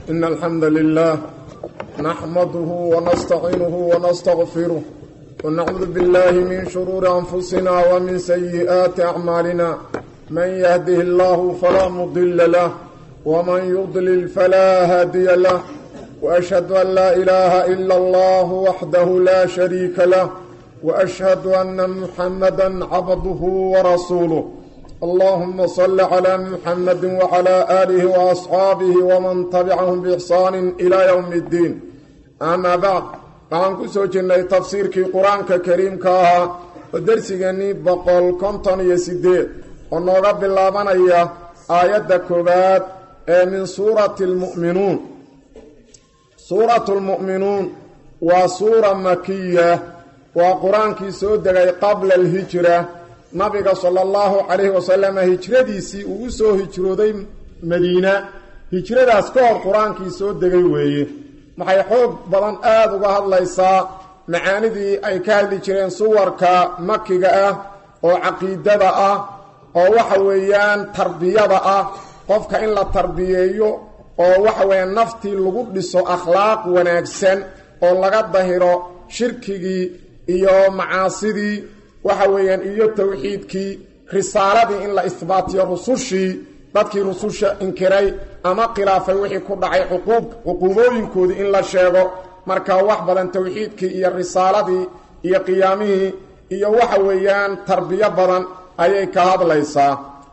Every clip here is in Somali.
إن الحمد لله نحمده ونستعينه ونستغفره ونعوذ بالله من شرور أنفسنا ومن سيئات أعمالنا من يهده الله فلا مضل له ومن يضلل فلا هادي له وأشهد أن لا إله إلا الله وحده لا شريك له وأشهد أن محمدا عبده ورسوله اللهم صل على محمد وعلى آله وأصحابه ومن تبعهم بإحسان إلى يوم الدين أما بعد waxaan ku soo jirnay tafsiirkii qur-aanka kariimka ahaa oo dersigeenii boqol konton iyo sideed oo nooga bilaabanaya aayadda koowaad ee min suurati lmu'minuun suuratu lmu'minuun waa suura makiya waa qur-aankii soo degay qabla alhijra nabiga sala allahu calayhi wasalam hijradiisii uu u soo hijrooday madiina hijradaas ka hor qur-aankii soo degay weeye waxay xoog badan aada uga hadlaysaa macaanidii ay ka hadli jireen suwarka makiga ah oo caqiidada ah oo waxa weeyaan tarbiyada ah qofka in la tarbiyeeyo oo waxa weeyaan naftii lagu dhiso akhlaaq wanaagsan oo laga dahiro shirkigii iyo macaasidii waxa weeyaan iyo towxiidkii risaaladii in la isbaatiyo rusushii dadkii rususha inkiray ama khilaafay wixii ku dhacay cuquub cuquubooyinkoodii in la sheego markaa wax badan towxiidkii iyo risaaladii iyo qiyaamihii iyo waxa weeyaan tarbiyo badan ayay ka hadlaysaa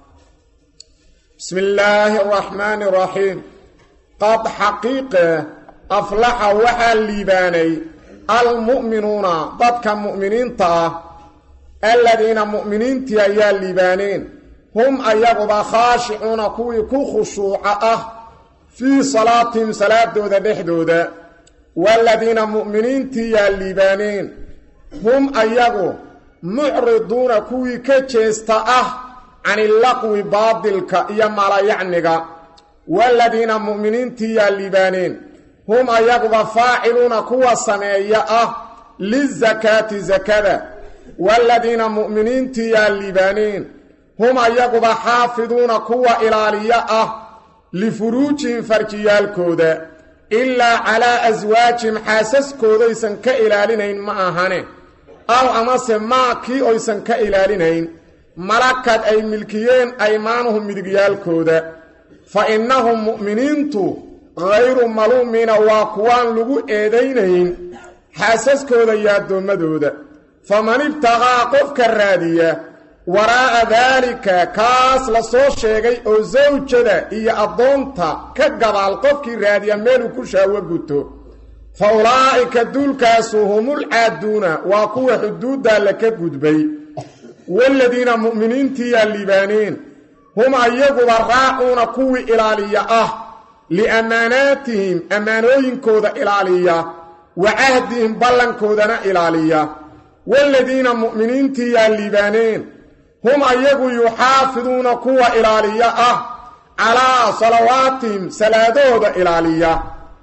bismi illaahi araxmaani araxiim qad xaqiiqe aflaxa waxaa liibaanay almu'minuuna dadka mu'miniinta ah aladiina mu'miniintii ayaa liibaaneen hum ayaguba khaashicuuna kuwii ku khushuuca ah fii salaatihim salaadooda dhexdooda waaladiina mu'miniintii yaa liibaaneen hum ayagu mucriduuna kuwii ka jeesta ah canilaqwi baadilka iyo malayacniga waaladiina mu'miniintii yaa liibaaneen hum ayaguba faaciluuna kuwa sameeya ah lizakaati sakada waaladiina mu'miniintii yaa liibaaneen hum ayaguba xaafiduuna kuwa ilaaliyo ah lifuruujihim farjiyaalkooda ilaa calaa aswaajihim xaasaskoodaysan ka ilaalinayn ma ahane aw amase maa kii oysan ka ilaalinayn malakad ay milkiyeen aymaanuhum midigyaalkooda fa innahum mu'miniintu hayru maluumiina waa kuwaan lagu eedaynayn xaasaskooda iyo addoommadooda faman ibtaqaa qofka raadiya waraa'a daalika kaas la soo sheegay oo sawjada iyo addoonta ka gadaal qofkii raadiya meeluu ku shaawo guto fa ulaa'ika duulkaasu humul caaduuna waa kuwa xuduuddaa la ka gudbay waaladiina mu'miniintii yaa liibaaneen hum ayaguba raacuuna kuwii ilaaliya ah liammaanaatihim ammaanooyinkooda ilaaliya wa cahdihim ballankoodana ilaaliya waaladiina mu'miniintii yaa liibaaneen hum ayagu yuxaafiduuna kuwa ilaaliya ah calaa salawaatihim salaadahooda ilaaliya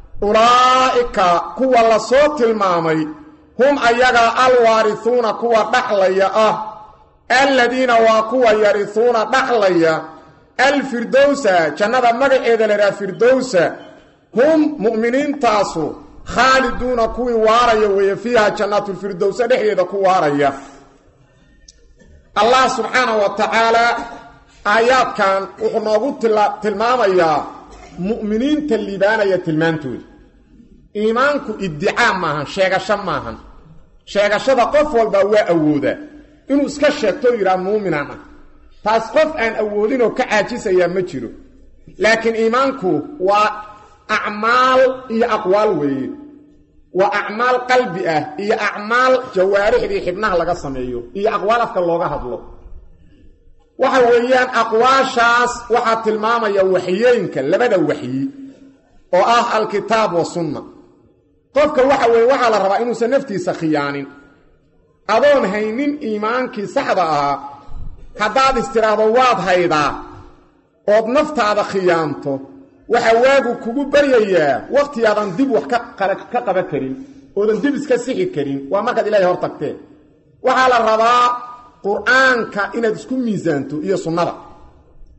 ulaa'ika kuwa la soo tilmaamay hum ayaga alwaarihuuna kuwa dhaxlaya ah aladiina waa kuwa yarihuuna dhaxlaya alfirdowsa jannada magaceeda la idhaha firdowsa hum mu'miniintaasu khaaliduuna kuwii waaraya weeye fiiha jannaatulfirdowsa dhexdeeda ku waaraya allah subxaana wa tacaala aayaadkan wuxuu noogu tilmaamayaa mu'miniinta liibaanaya tilmaantooda iimaanku iddicaa maahan sheegasho maahan sheegashada qof walbaa waa awoodaa inuu iska sheegto o yidhaha muuminaan ah taas qof aan awoodinoo ka caajisayaa ma jiro laakiin iimaanku waa acmaal iyo aqwaal weeye waa acmaal qalbi ah iyo acmaal jawaarixdii xibnaha laga sameeyo iyo aqwaal afka looga hadlo waxa weeyaan aqwaashaas waxaa tilmaamaya waxyooyinka labada waxyi oo ah alkitaab wa sunna qofka waxa weeye waxaa la rabaa inuusan naftiisa khiyaanin adoon haynin iimaankii saxda ahaa haddaad istiraahdo waad haydaa ood naftaada khiyaanto waxaa waagu kugu baryayaa wakhtiyaadan dib wax ka qaban karin oodan dib iska sixi karin waa markaad ilaahay hor tagteen waxaa la rabaa qur-aanka inaad isku miisaanto iyo sunnada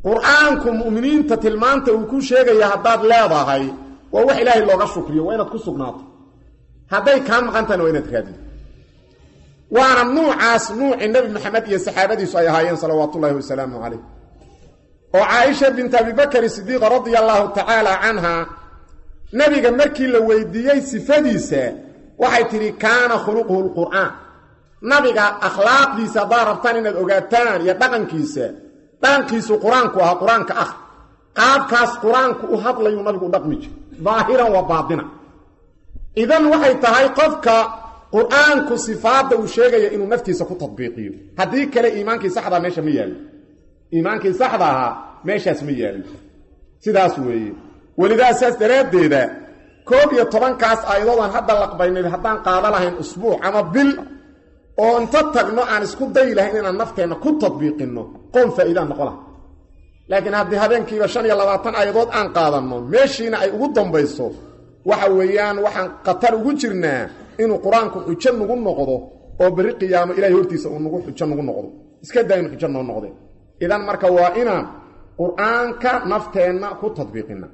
qur-aanku mu'miniinta tilmaanta uu ku sheegaya haddaad leedahay waa wax ilaahay looga shukriyo waa inaad ku sugnaato hadday kaa maqantahna waa inaad raadido waana nuucaas nuucii nebi maxamed iyo saxaabadiisu ay ahaayeen salawaatu ullaahi wasalaamu calayh oo caaisha bint abibakari sidiiqa radia allaahu tacaala canha nebiga markii la weydiiyey sifadiisa waxay tidhi kaana khuluquhu lqur'aan nabiga akhlaaqdiisa haddaad rabtaan inaad ogaataan iyo dhaqankiisa dhaqankiisu qur-aanku ahaa qur-aanka ah qaabkaas qur-aanku u hadlayuu nabigu u dhaqmi jiro daahiran wa baatina idan waxay tahay qofka qur-aanku sifaadda uu sheegaya inuu naftiisa ku tadbiiqiyo haddii kale iimaankii saxdaa meesha ma yaallo iimaankii saxda ahaa meeshaas ma yaallo sidaas weeye welidaa saas daraaddeeda koob iyo tobankaas aayadoodaan hadda laqbaynay haddaan qaada lahayn usbuuc ama bil oo inta tagno aan isku dayi lahayn inaan nafteenna ku tadbiiqinno qoon faa'iidaan noqo laha laakiin haddii habeenkiiba shan iyo labaatan aayadood aan qaadanno meeshiina ay ugu dambayso waxa weeyaan waxaan khatar ugu jirnaa inuu qur-aanku xujo nagu noqdo oo berri qiyaamo ilahay hortiisa uu nagu xujo nagu noqdo iska daa inu xujo noo noqdeen idan marka waa inaan qur-aanka nafteenna ku tadbiiqina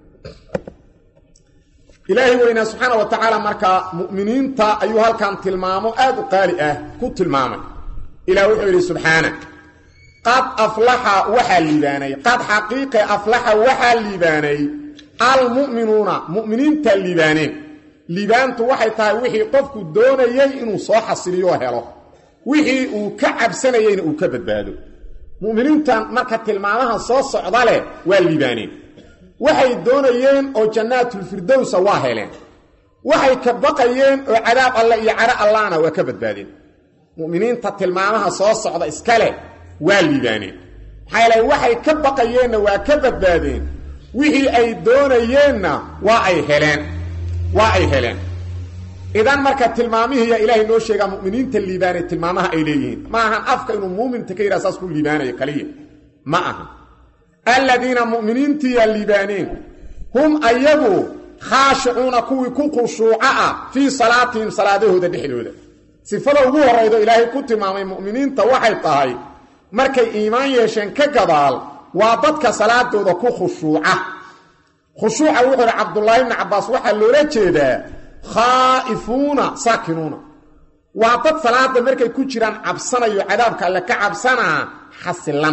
ilaahay weynaa subxaana wa tacaala markaa mu'miniinta ayuu halkan tilmaamo aad u qaali ah ku tilmaamay ilah wuxuu yidhi subxaana qad aflaxa waxaa liibaanay qad xaqiiqe aflaxa waxaa liibaanay almu'minuuna mu'miniinta liibaaneen liibaantu waxay tahay wixii qofku doonayey inuu soo xasiliyo helo wixii uu ka cabsanayeyna uu ka badbaado mu'miniintan marka tilmaamaha soo socda leh waa liibaaneen waxay doonayeen oo jannaatulfirdowsa waa heleen waxay ka baqayeen oo cadaab alle iyo cadho allahna waa ka badbaadeen mu'miniinta tilmaamaha soo socda iska leh waa liibaaneen maxaa yeele waxay ka baqayeenna waa ka badbaadeen wixii ay doonayeenna waa ay heleen waa ay heleen idan marka tilmaamihiiya ilaahay noo sheegaa mu'miniinta liibaanay tilmaamaha ay leeyihiin ma ahan afka inuu muuminta ka yidhaha saas ku liibaanayo kaliya ma aha aladiina mu'miniintiiya liibaaneen hum ayagu khaashicuuna kuwii ku khushuuca ah fii salaatihim salaadahooda dhexdooda sifada ugu horraydo ilaahay ku tilmaamay mu'miniinta waxay tahay markay iimaan yeesheen ka gadaal waa dadka salaadooda ku khushuuca khushuuca wuxuu idhi cabdullaahi bni cabbaas waxaa loola jeedaa khaa'ifuuna saakinuuna waa dad salaada markay ku jiraan cabsanayo cadaabka alle ka cabsanaa xasilan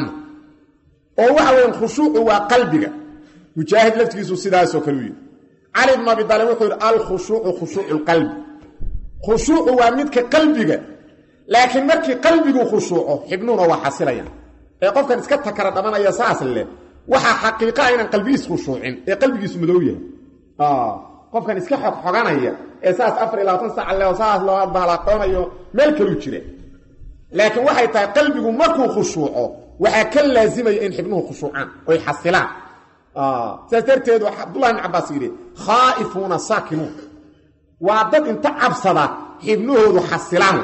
oo waxa weyan khushuucu waa qalbiga mujaahid laftigiisu sidaasoo kale u yidhi cali bnu abi daalib wuxuu yidhi alkhushuucu khushuucu lqalbi khushuucu waa midka qalbiga laakiin markii qalbigu khushuuco xibnuhuna waa xasilayaan ee qofkan iska takara dhamanaya saas leh waxaa xaqiiqaa inaan qalbigiis khushuucin ee qalbigiisu madow yahay qofkan iska xogxoganaya ee saas afar iyo labaatan sac leo saas loo bahalaqoonayo meel kaluu jira laakiin waxay tahay qalbigu markuu khushuuco waxaa ka laazimaya in xibnuhu khushuucaan oy xasilaan saas darteed waa cabdullahi bn cabbaas yidhi khaa'ifuuna saakinuun waa dad inta cabsada xibnahoodu xasilaan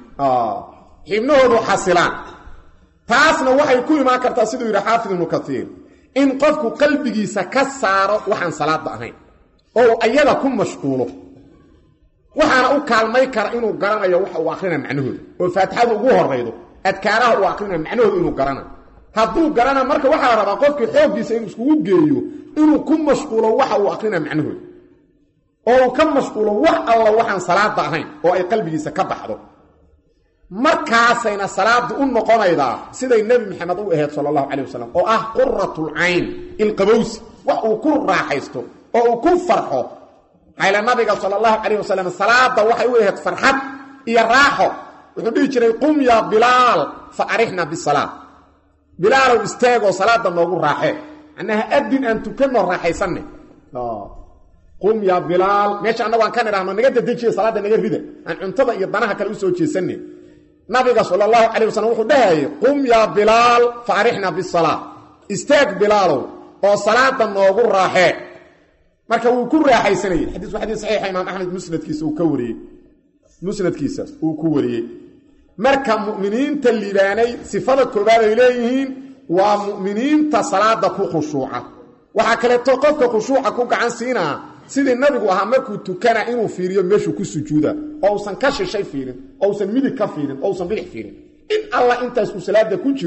xibnahoodu xasilaan taasna waxay ku imaan kartaa siduu yidhi xaafid ibnu kaiir in qofku qalbigiisa ka saaro waxaan salaada ahayn oo ayada ku mashquulo waxaana u kaalmay kara inuu garanayo waxa uu akhrina macnahooda oo faatixadu ugu horaydo adkaaraha uu akhrina macnahooda inuu garana hadduu garana marka waxaa la rabaa qofkii xooggiisa inuu iskugu geeyo inuu ku mashquulo waxa uu akhrina macnahooda oo uu ka mashquulo wax alla waxaan salaada ahayn oo ay qalbigiisa ka baxdo markaasayna salaadu u noqonaydaa siday nebi maxamed u ahayd sala allahu calay wasalam oo ah quratulcayn ilqabowsi wax uu ku raaxaysto oo uu ku farxo maxayla nabiga sala allahu calayh wasalam salaada waxay u ahayd farxad iyo raaxo wuxuu dhihi jiray qum yaa bilaal fa arixna bisalaa bilaalow istaagoo salaada noogu raaxee macnaha adin aan tukanno raaxaysanne qum yaa bilaal meesha annagu aan ka nidhaahno naga dadejiya salaadda naga rida aan cuntada iyo danaha kale usoo jeesanne nabiga sala allahu calayh wasalam wuxuu dhahayay qum yaa bilaal fa arixna bisalaa istaag bilaalow oo salaada noogu raaxee marka wuu ku raaxaysanayey xadiis waa xadiis saxiixa imaam axmed musnadkiisa uu ka wariyey musnadkiisa uu ku wariyey marka mu'miniinta liibaanay sifada koobaad ay leeyihiin waa mu'miniinta salaada ku khushuuca waxaa kaleeto qofka khushuuca ku gacan siinaa sidii nabigu ahaa markuu tukana inuu fiiriyo meeshuu ku sujuuda oo usan ka shishay fiirin oo usan midig ka fiirin oo usan bidix fiirin in allah intaas uu salaada ku jiro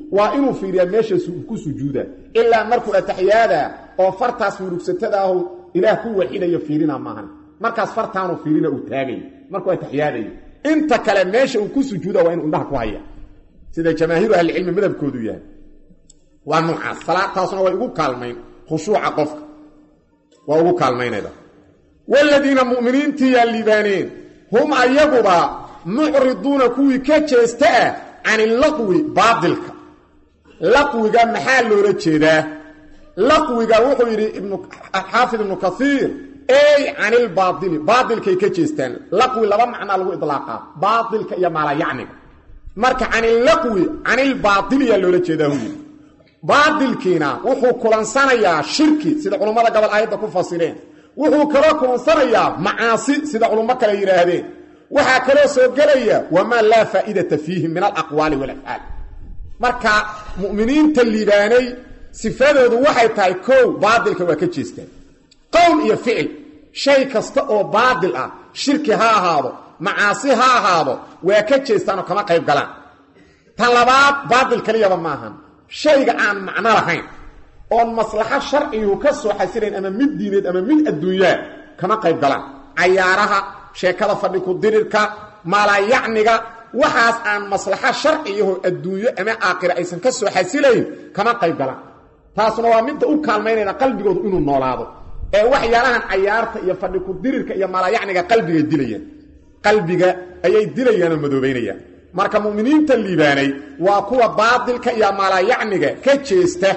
waa inuu fiiriyaa meesha ku sujuuda ilaa markuu ataxiyaada oo fartaas murugsatada ahu ilaah ku waxidayo fiirina maahan markaas fartaanu fiirina uu taagayo markuu ataxiyaadayo inta kale meesha uu ku sujuuda waa inuu indhaha ku haya sida jamaahiiru ahlicilmi madhabkoodu yahay waa noocaas salaataasuna way ugu kaalmayn khushuuca qofka waa ugu kaalmaynayda waaladiina mu'miniintiiyaa liibaaneen hum ayaguba mucriduuna kuwii ka jeesta ah can ilaqwi baadilka laqwiga maxaa loola jeedaa laqwiga wuxuu yidhi xaafid ibnu kaiir ey can ilbaaili baailkay ka jeestaan laqwi laba macnaa lagu idlaaqaa baailka iyo maalayacniga marka can illaqwi can ilbaatiliyaa loola jeedaa huyii baatilkiina wuxuu kulansanayaa shirki sida culummada gobol aayadda ku fasireen wuxuu kaloo kulansanayaa macaasi sida culummo kale yidhaahdeen waxaa kaloo soo gelaya wamaa laa faa'idata fiihi min alaqwaali walafcaal marka mu'miniinta liibaanay sifadoodu waxay tahay kow baatilka waa ka jeestaan qowl iyo ficil shay kasta oo baatil ah shirki ha ahaado macaasi ha ahaado waa ka jeestaanoo kama qayb galaan tan labaad baatil keliyaba maahan shayga aan macno lahayn oon maslaxo sharcigu ka soo xasilayn ama mid diineed ama mid adduunyaa kama qayb galaan cayaaraha sheekada fadhi ku dirirka maalayacniga waxaas aan maslaxo sharciyaho adduunyo ama aakhira aysan ka soo xasilayn kama qayb galaan taasuna waa midda u kaalmaynayna qalbigoodu inuu noolaado ee waxyaalahan cayaarta iyo fadhi ku dirirka iyo maalayacniga qalbigay dilayaan qalbiga ayay dilayaanoo madoobaynayaan marka mu'miniinta liibaanay waa kuwa baatilka iyo maalayacniga ka jeesta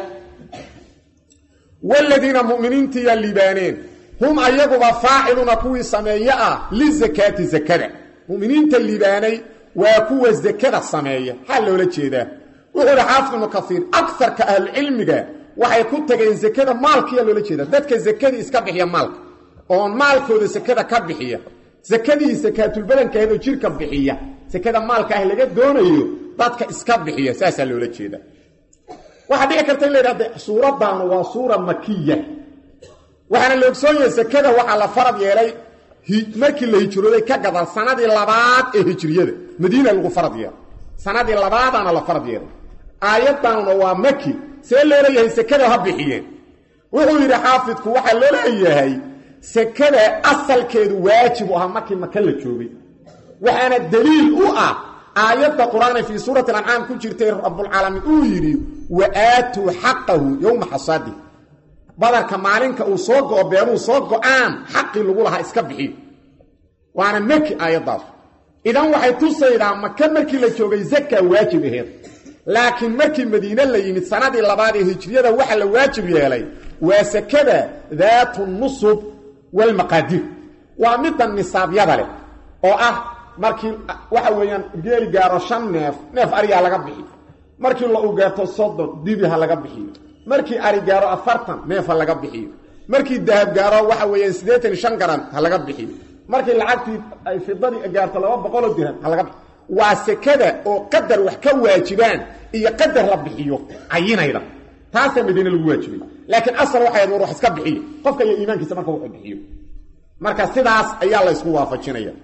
waladiina mu'miniintiiyaa liibaaneen hum ayaguba faaciluuna kuwii sameeye ah lizakaati zakada mu'miniinta liibaanay waa kuwa zakada sameeya maxaa loola jeedaa wuxuu ihi xaafid ibnu kaiir agarka ahlucilmiga waxay ku tageen zakada maalkiyaa loola jeedaa dadka zakadii iska bixiya maalka oon maalkooda sakada ka bixiya sakadii sakaatulbadankaahedoo jirka bixiya sakada maalka ah laga doonayo dadka iska bixiya saasaa loola jeeda waxaa dhici karta in la yidhahda suuraddaanu waa suura makiya waxaana la ogsoon yahay sakada waxaa la farad yeelay markii la hijrooday ka gadal sanadii labaad ee hijriyada madiina lagu farad yeelay sanadii labaadaana la farad yeelay aayaddaanuna waa maki see loo leeyahay sakada ha bixiyeen wuxuu yidhi xaafidku waxaa loo leeyahay sakada asalkeedu waajib u ahaa markii maka la joogay waxaana daliil u ah aayadda qur-aana fii suurati alancaam ku jirtay rabbulcaalamiin uu yidhi wa aatuu xaqahu yowma xasaadi badarka maalinka uu soo go-o beenuu soo go-aan xaqii lagu lahaa iska bixiyo waana maki aayaddaas idan waxay tusaydaa maka markii la joogay zaka waajib aheed laakiin markii madiine la yimid sanadii labaad ee hijriyada waxa la waajib yeelay waa sakada daatu nusub walmaqaadir waa midda nisaabyada leh oo ah markii waxa weeyaan geeli gaaro shan neef neef ariyaa laga bixiyo markii lo u gaarto soddon dibi ha laga bixiyo markii ari gaaro afartan neef ha laga bixiyo markii dahab gaaro waxa weeyaan siddeetan iyo shan garan ha laga bixiyo markii lacagtii ay fidadii gaarto laba boqoloo dirham ha laga bixiyo waa sekada oo qadar wax ka waajibaan iyo qadar la bixiyo cayinayda taasaa madiine lagu waajibay laakiin asal waxay war wax iska bixiyo qofka iyo iimaankiisa marka wuxuu bixiyo marka sidaas ayaa la ysku waafajinaya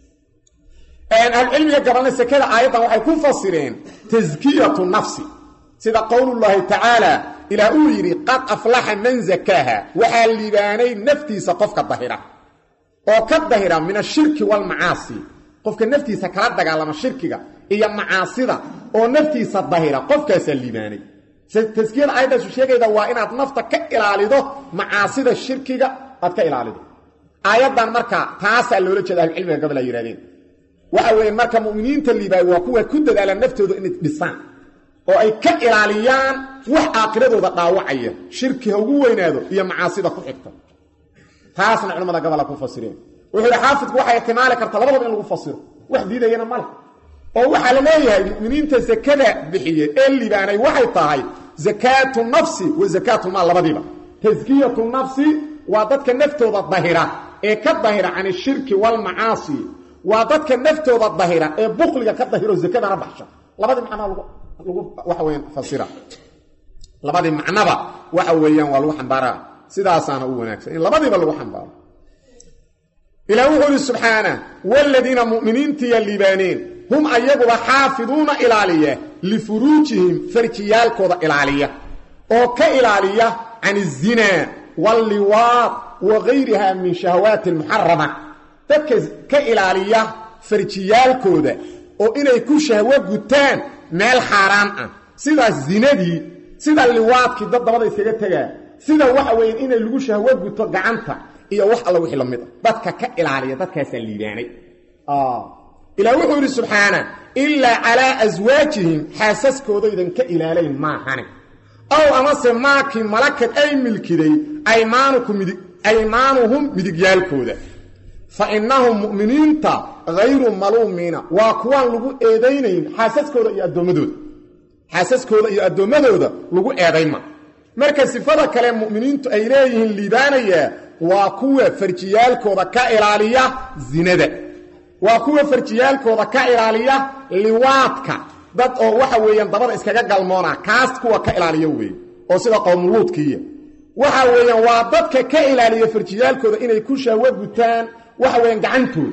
ahlucilmiga gabalna sekada aayaddan waxay ku fasireen taskiyatu nafsi sida qowlullaahi tacaala ilaah uu yidhi qad aflaxa man zakaaha waxaa liibaanay naftiisa qofka dahira oo ka dahira min ashirki waalmacaasi qofka naftiisa kala dagaalama shirkiga iyo macaasida oo naftiisa dahira qofkaasaa liibaanay taskiyada aayaddaasu sheegayda waa inaad nafta ka ilaalido macaasida shirkiga aad ka ilaalido aayaddan marka taasaa loola jeeda ahlucilmiga gabal ay yihahdeen waxa weeye marka mu'miniinta liibaay waa kuwa ku dadaala naftooda inay dhisaan oo ay ka ilaaliyaan wax aakiradooda dhaawacaya shirki ha ugu weynaado iyo macaasida ku xigta taasna culimmada gabola ku fasireen wuxuu yidhi xaafidku waxay ihtimaali karta labadaba in lagu fasiro wax diidayana male oo waxaa la leeyahay mu'miniinta sakada bixiye ee liibaanay waxay tahay zakaatu nafsi wa zakaatulmaal labadiiba taskiyatu nafsi waa dadka naftooda dahira ee ka dahira can ishirki waalmacaasi waa dadka naftooda dahira ee bukliga ka dahiro zakadana baxsha labadii macnaa lagu waxa weyaan fasira labadii macnaba waxa weeyaan waa lagu xambaaraa sidaasaana u wanaagsan in labadiiba lagu xambaaro ilaah wuxuu ihi subxaana waaladiina mu'miniintiya liibaaneen hum ayaguba xaafiduuna ilaaliya lifuruujihim farjiyaalkooda ilaaliya oo ka ilaaliya can izinaa walliwaad wa gayriha min shahawaati almuxarama dadka ka ilaaliya farjiyaalkooda oo inay ku shahwo gutaan meel xaaraan ah sidaas zinadii sida liwaadkii dad dabada iskaga tegaa sida waxa weeye inay lagu shahwo guto gacanta iyo wax alla wixii la mid a dadka ka ilaaliya dadkaasaa liibaanay ilaah wuxuu yidhi subxaana ilaa calaa aswaajihim xaasaskoodaydan ka ilaalayn maahane ow amase maakii malakad ay milkiday aymaanuhum midigyaalkooda fa innahum mu'miniinta hayru maluumiina waa kuwaan lagu eedaynayn xaasaskooda iyo addoommadooda xaasaskooda iyo addoommadooda lagu eedayma marka sifada kale mu'miniintu ay leeyihiin liibaanayaa waa kuwa farjiyaalkooda ka ilaaliya zinada waa kuwa farjiyaalkooda ka ilaaliya liwaadka dad oo waxa weeyaan dabada iskaga galmoona kaas kuwa ka ilaaliya weeye oo sida qowmuluudkiiya waxa weeyaan waa dadka ka ilaaliya farjiyaalkooda inay ku shahwo gutaan waxa weeyaan gacantooda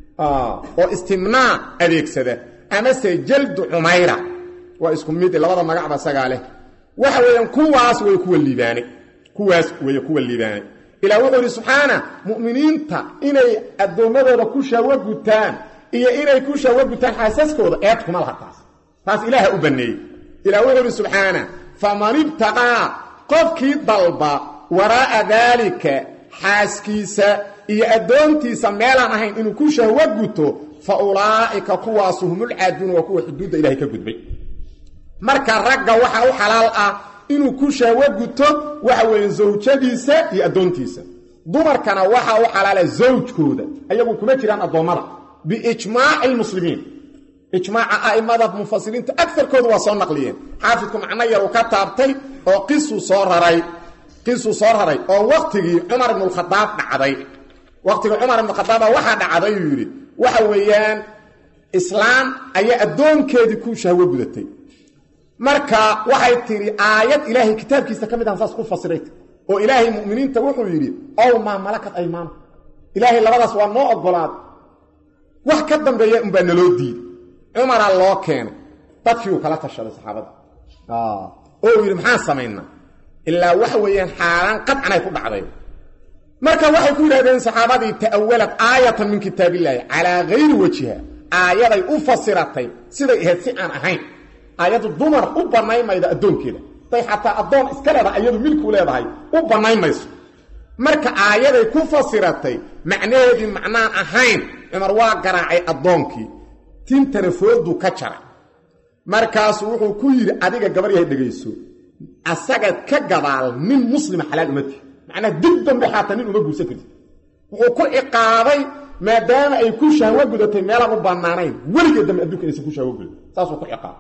oo istimnaa adeegsada amase jaldu cumayra waa isku mid labada magacba isagaa leh waxa weeyaan kuwaas way kuwa liibaanay kuwaas weeye kuwa liibaanay ilaa wuxuu yidhi subxaana mu'miniinta inay addoommadooda ku shahwo gutaan iyo inay ku shahwo gutaan xaasaskooda eed kuma laha taas taas ilaaha u banneeyey ilah wuxuu yidhi subxaana faman ibtaqaa qofkii dalba waraa'a daalika xaaskiisa iyo addoontiisa meelaan ahayn inuu ku shahwo guto fa ulaa'ika kuwaasu humulcaaduuna waa kuwa xuduudda ilahay ka gudbay marka ragga waxa u xalaal ah inuu ku shahwo guto waxa weeye zawjadiisa iyo addoontiisa dumarkana waxa u xalaala zawjkooda ayagu kuma jiraan addoommada biijmaaci lmuslimiin ijmaaca a'immada mufasiriinta agarkoodu waa soo naqliyeen xaafidku macno yar uu ka taabtay oo qisuu soo raray qisuu soo raray oo waktigii cumar ibnualkhadaab dhacday waktigii cumar ibnukhadaaba waxaa dhacday uu yidhi waxa weeyaan islaam ayaa addoonkeedii ku shahwo gudatay marka waxay tidhi aayad ilaahay kitaabkiisa ka mid ahan saas ku fasiray oo ilaahay mu'miniinta wuxuu yidhi ow maa malakat aymaanu ilaahay labadaas waa noo ogolaad wax ka dambeeya unbaa naloo diiday cumaraa loo keenay dadkii uu kala tashaday saxaabada oo uu yidhi maxaan samaynaa ilaa waxa weeyaan xaaraan qadcanay ku dhacday marka waxay ku yidhahdeen saxaabadii ta'awalad aayatan min kitaabillaahi calaa gayri wajiha aayaday u fasiratay siday ahayd si aan ahayn aayaddu dumar u bannayn maydo addoonkeeda day xataa addoon iska leedahay iyadu milku leedahay u bannayn mayso marka aayaday ku fasiratay macnaheedii macnaan ahayn cumar waa garaacay addoonkii tintana fooduu ka jaray markaasuu wuxuu ku yidhi adiga gabar yahay dhegayso asaga ka gadaal nin muslima xalaal uma tihi macnaa dib dambe xaataa nin uma guursan karti wuxuu ku ciqaabay maadaama ay ku shahwo gudatay meelaan u bannaanayn weligeed dambe adduunka inaysan ku shahwo gudan saasuu ku ciqaabay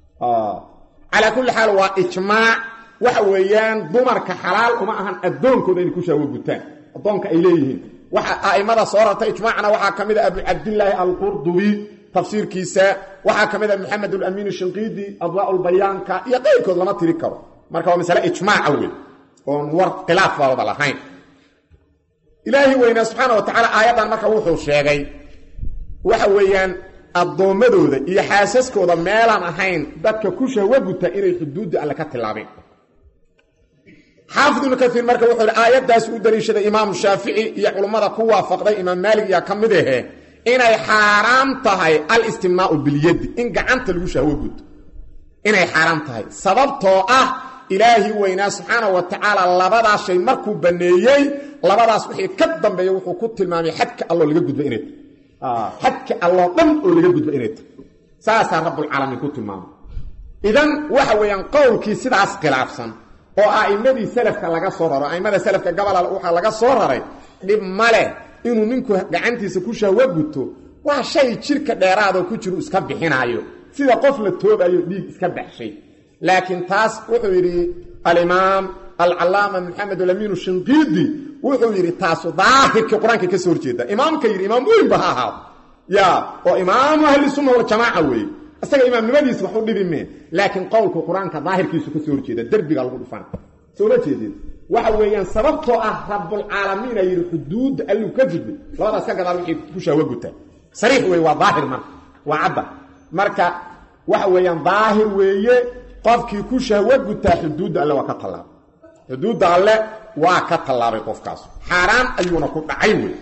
calaa kulli xaal waa ijmaac waxa weeyaan dumarka xalaal uma ahan addoonkooda inay ku shahwo gutaan addoonka ay leeyihiin waxa a'immada soo rartay ijmaacna waxaa ka mid a abu cabdillaahi alqurdubi tafsiirkiisa waxaa ka mid a maxamed alamiin shinqiidi adwaa lbayaanka iyo qayrkood lama tiri karo marka waa masale ijmaaca wey oon war khilaaf baabada lahayn ilaahi weynaa subxaana wa tacaala aayaddan marka wuxuu sheegay waxa weeyaan addoommadooda iyo xaasaskooda meelaan ahayn dadka ku shahwo guta inay xuduudda alle ka tilaabeen xaafid ibnu kaiir marka wuxuu hi aayaddaas u daliishaday imaamu shaafici iyo culummada ku waafaqday imaam maalig yaa ka mid ahe inay xaaraam tahay alistimnaau bilyadi in gacanta lagu shahwo guto inay xaaraam tahay sababtoo ah ilaahi weynaa subxaana wa tacaala labadaas shay markuu banneeyey labadaas wixii ka dambeeya wuxuu ku tilmaamay xadka alloo laga gudba inay tahay xadka alloo dhan oo laga gudba inay tahay saasaa rabbulcaalamiin ku tilmaamay idan waxa weeyaan qowlkii sidaas khilaafsan oo a'immadii salafka laga soo raro a'immada salafka gabola waxaa laga soo raray dhib ma leh inuu ninku gacantiisa ku shahwo guto waa shay jirka dheeraadoo ku jiru iska bixinaayo sida qof la toobayo dhiig iska baxshay laakiin taas wuxuu yidhi alimaam alcallaama maxamed alamiinu shinqiidi wuxuu yidhi taasu daahirkii qur-aanka ka soo horjeeda imaamka yidhi imaam weynba ha ahaado ya oo imaamu ahlisunna waljamaaca weeye isaga imaamnimadiisa wax u dhibi mee laakiin qowlku qur-aanka daahirkiisu ka soo horjeeda derbiga lagu dhufana soo ma jeedin waxa weeyaan sababtoo ah rabbulcaalamiina yidhi xuduudda alluu ka gudbay labadaas ka gadaal wixii ku shaawo gutaa sariix wey waa daahir marka waa cadda marka waxa weeyaan daahir weeye qofkii ku shahwo gutaa xuduudda alle waa ka tallaabay xuduudda alle waa ka tallaabay qofkaas xaaraan ayuuna ku dhacay wey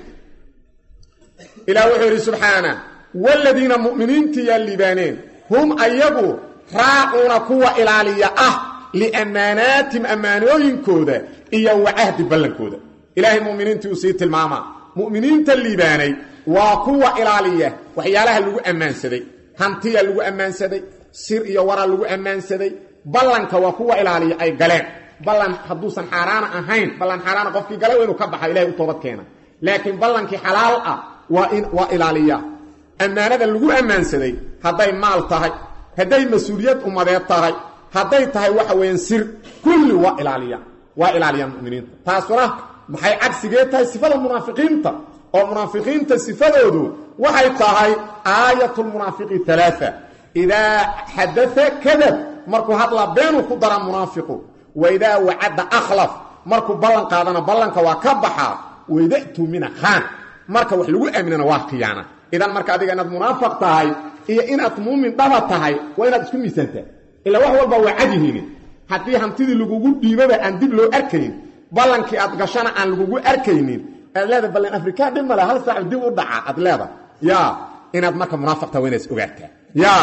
ilaah wuxuu yidhi subxaana waaladiina mu'miniintii yaa liibaaneen hum ayagu raacuuna kuwa ilaaliya ah liammaanaatim ammaanooyinkooda iyo wa cahdi ballankooda ilaahay mu'miniintii uu sii tilmaamaa mu'miniinta liibaanay waa kuwa ilaaliya waxyaalaha lagu ammaansaday hantiya lagu ammaansaday sir iyo waraa lagu ammaansaday ballanka waa kuwa ilaaliya ay galeen ballan hadduusan xaaraana ahayn ballan xaaraana qofkii galay waa inuu ka baxa ilahay u toobad keena laakiin ballankii xalaal ah waa in waa ilaaliya ammaanada lagu ammaansaday hadday maal tahay hadday mas-uuliyad ummadeed tahay hadday tahay waxa weeyaan sir kulli waa ilaaliya waa ilaaliyaan muminiinta taasuna maxay cagsigee tahay sifada munaafiqiinta oo munaafiqiinta sifadoodu waxay tahay aayatulmunaafiqi alaaa idaa xadaa kadab markuu hadlaa beenuu ku dara munaafiqu waidaa wacadda akhlaf markuu ballan qaadana ballanka waa ka baxaa waida'tuu mina khaan marka wax lagu aaminana waa khiyaana idan marka adiga inaad munaafiq tahay iyo inaad muumin dhaba tahay waa inaad isku miisaantaa ilaa wax walba waa cadyihiini haddii hantidii lagugu dhiibaba aan dib loo arkayn ballankii aad gashana aan lagugu arkaynin aad leeda ballan afrikaan dhib male hal saac dib u dhaca aad leeda ya inaad marka munaafiq tahay waa inaad is ogaataa ya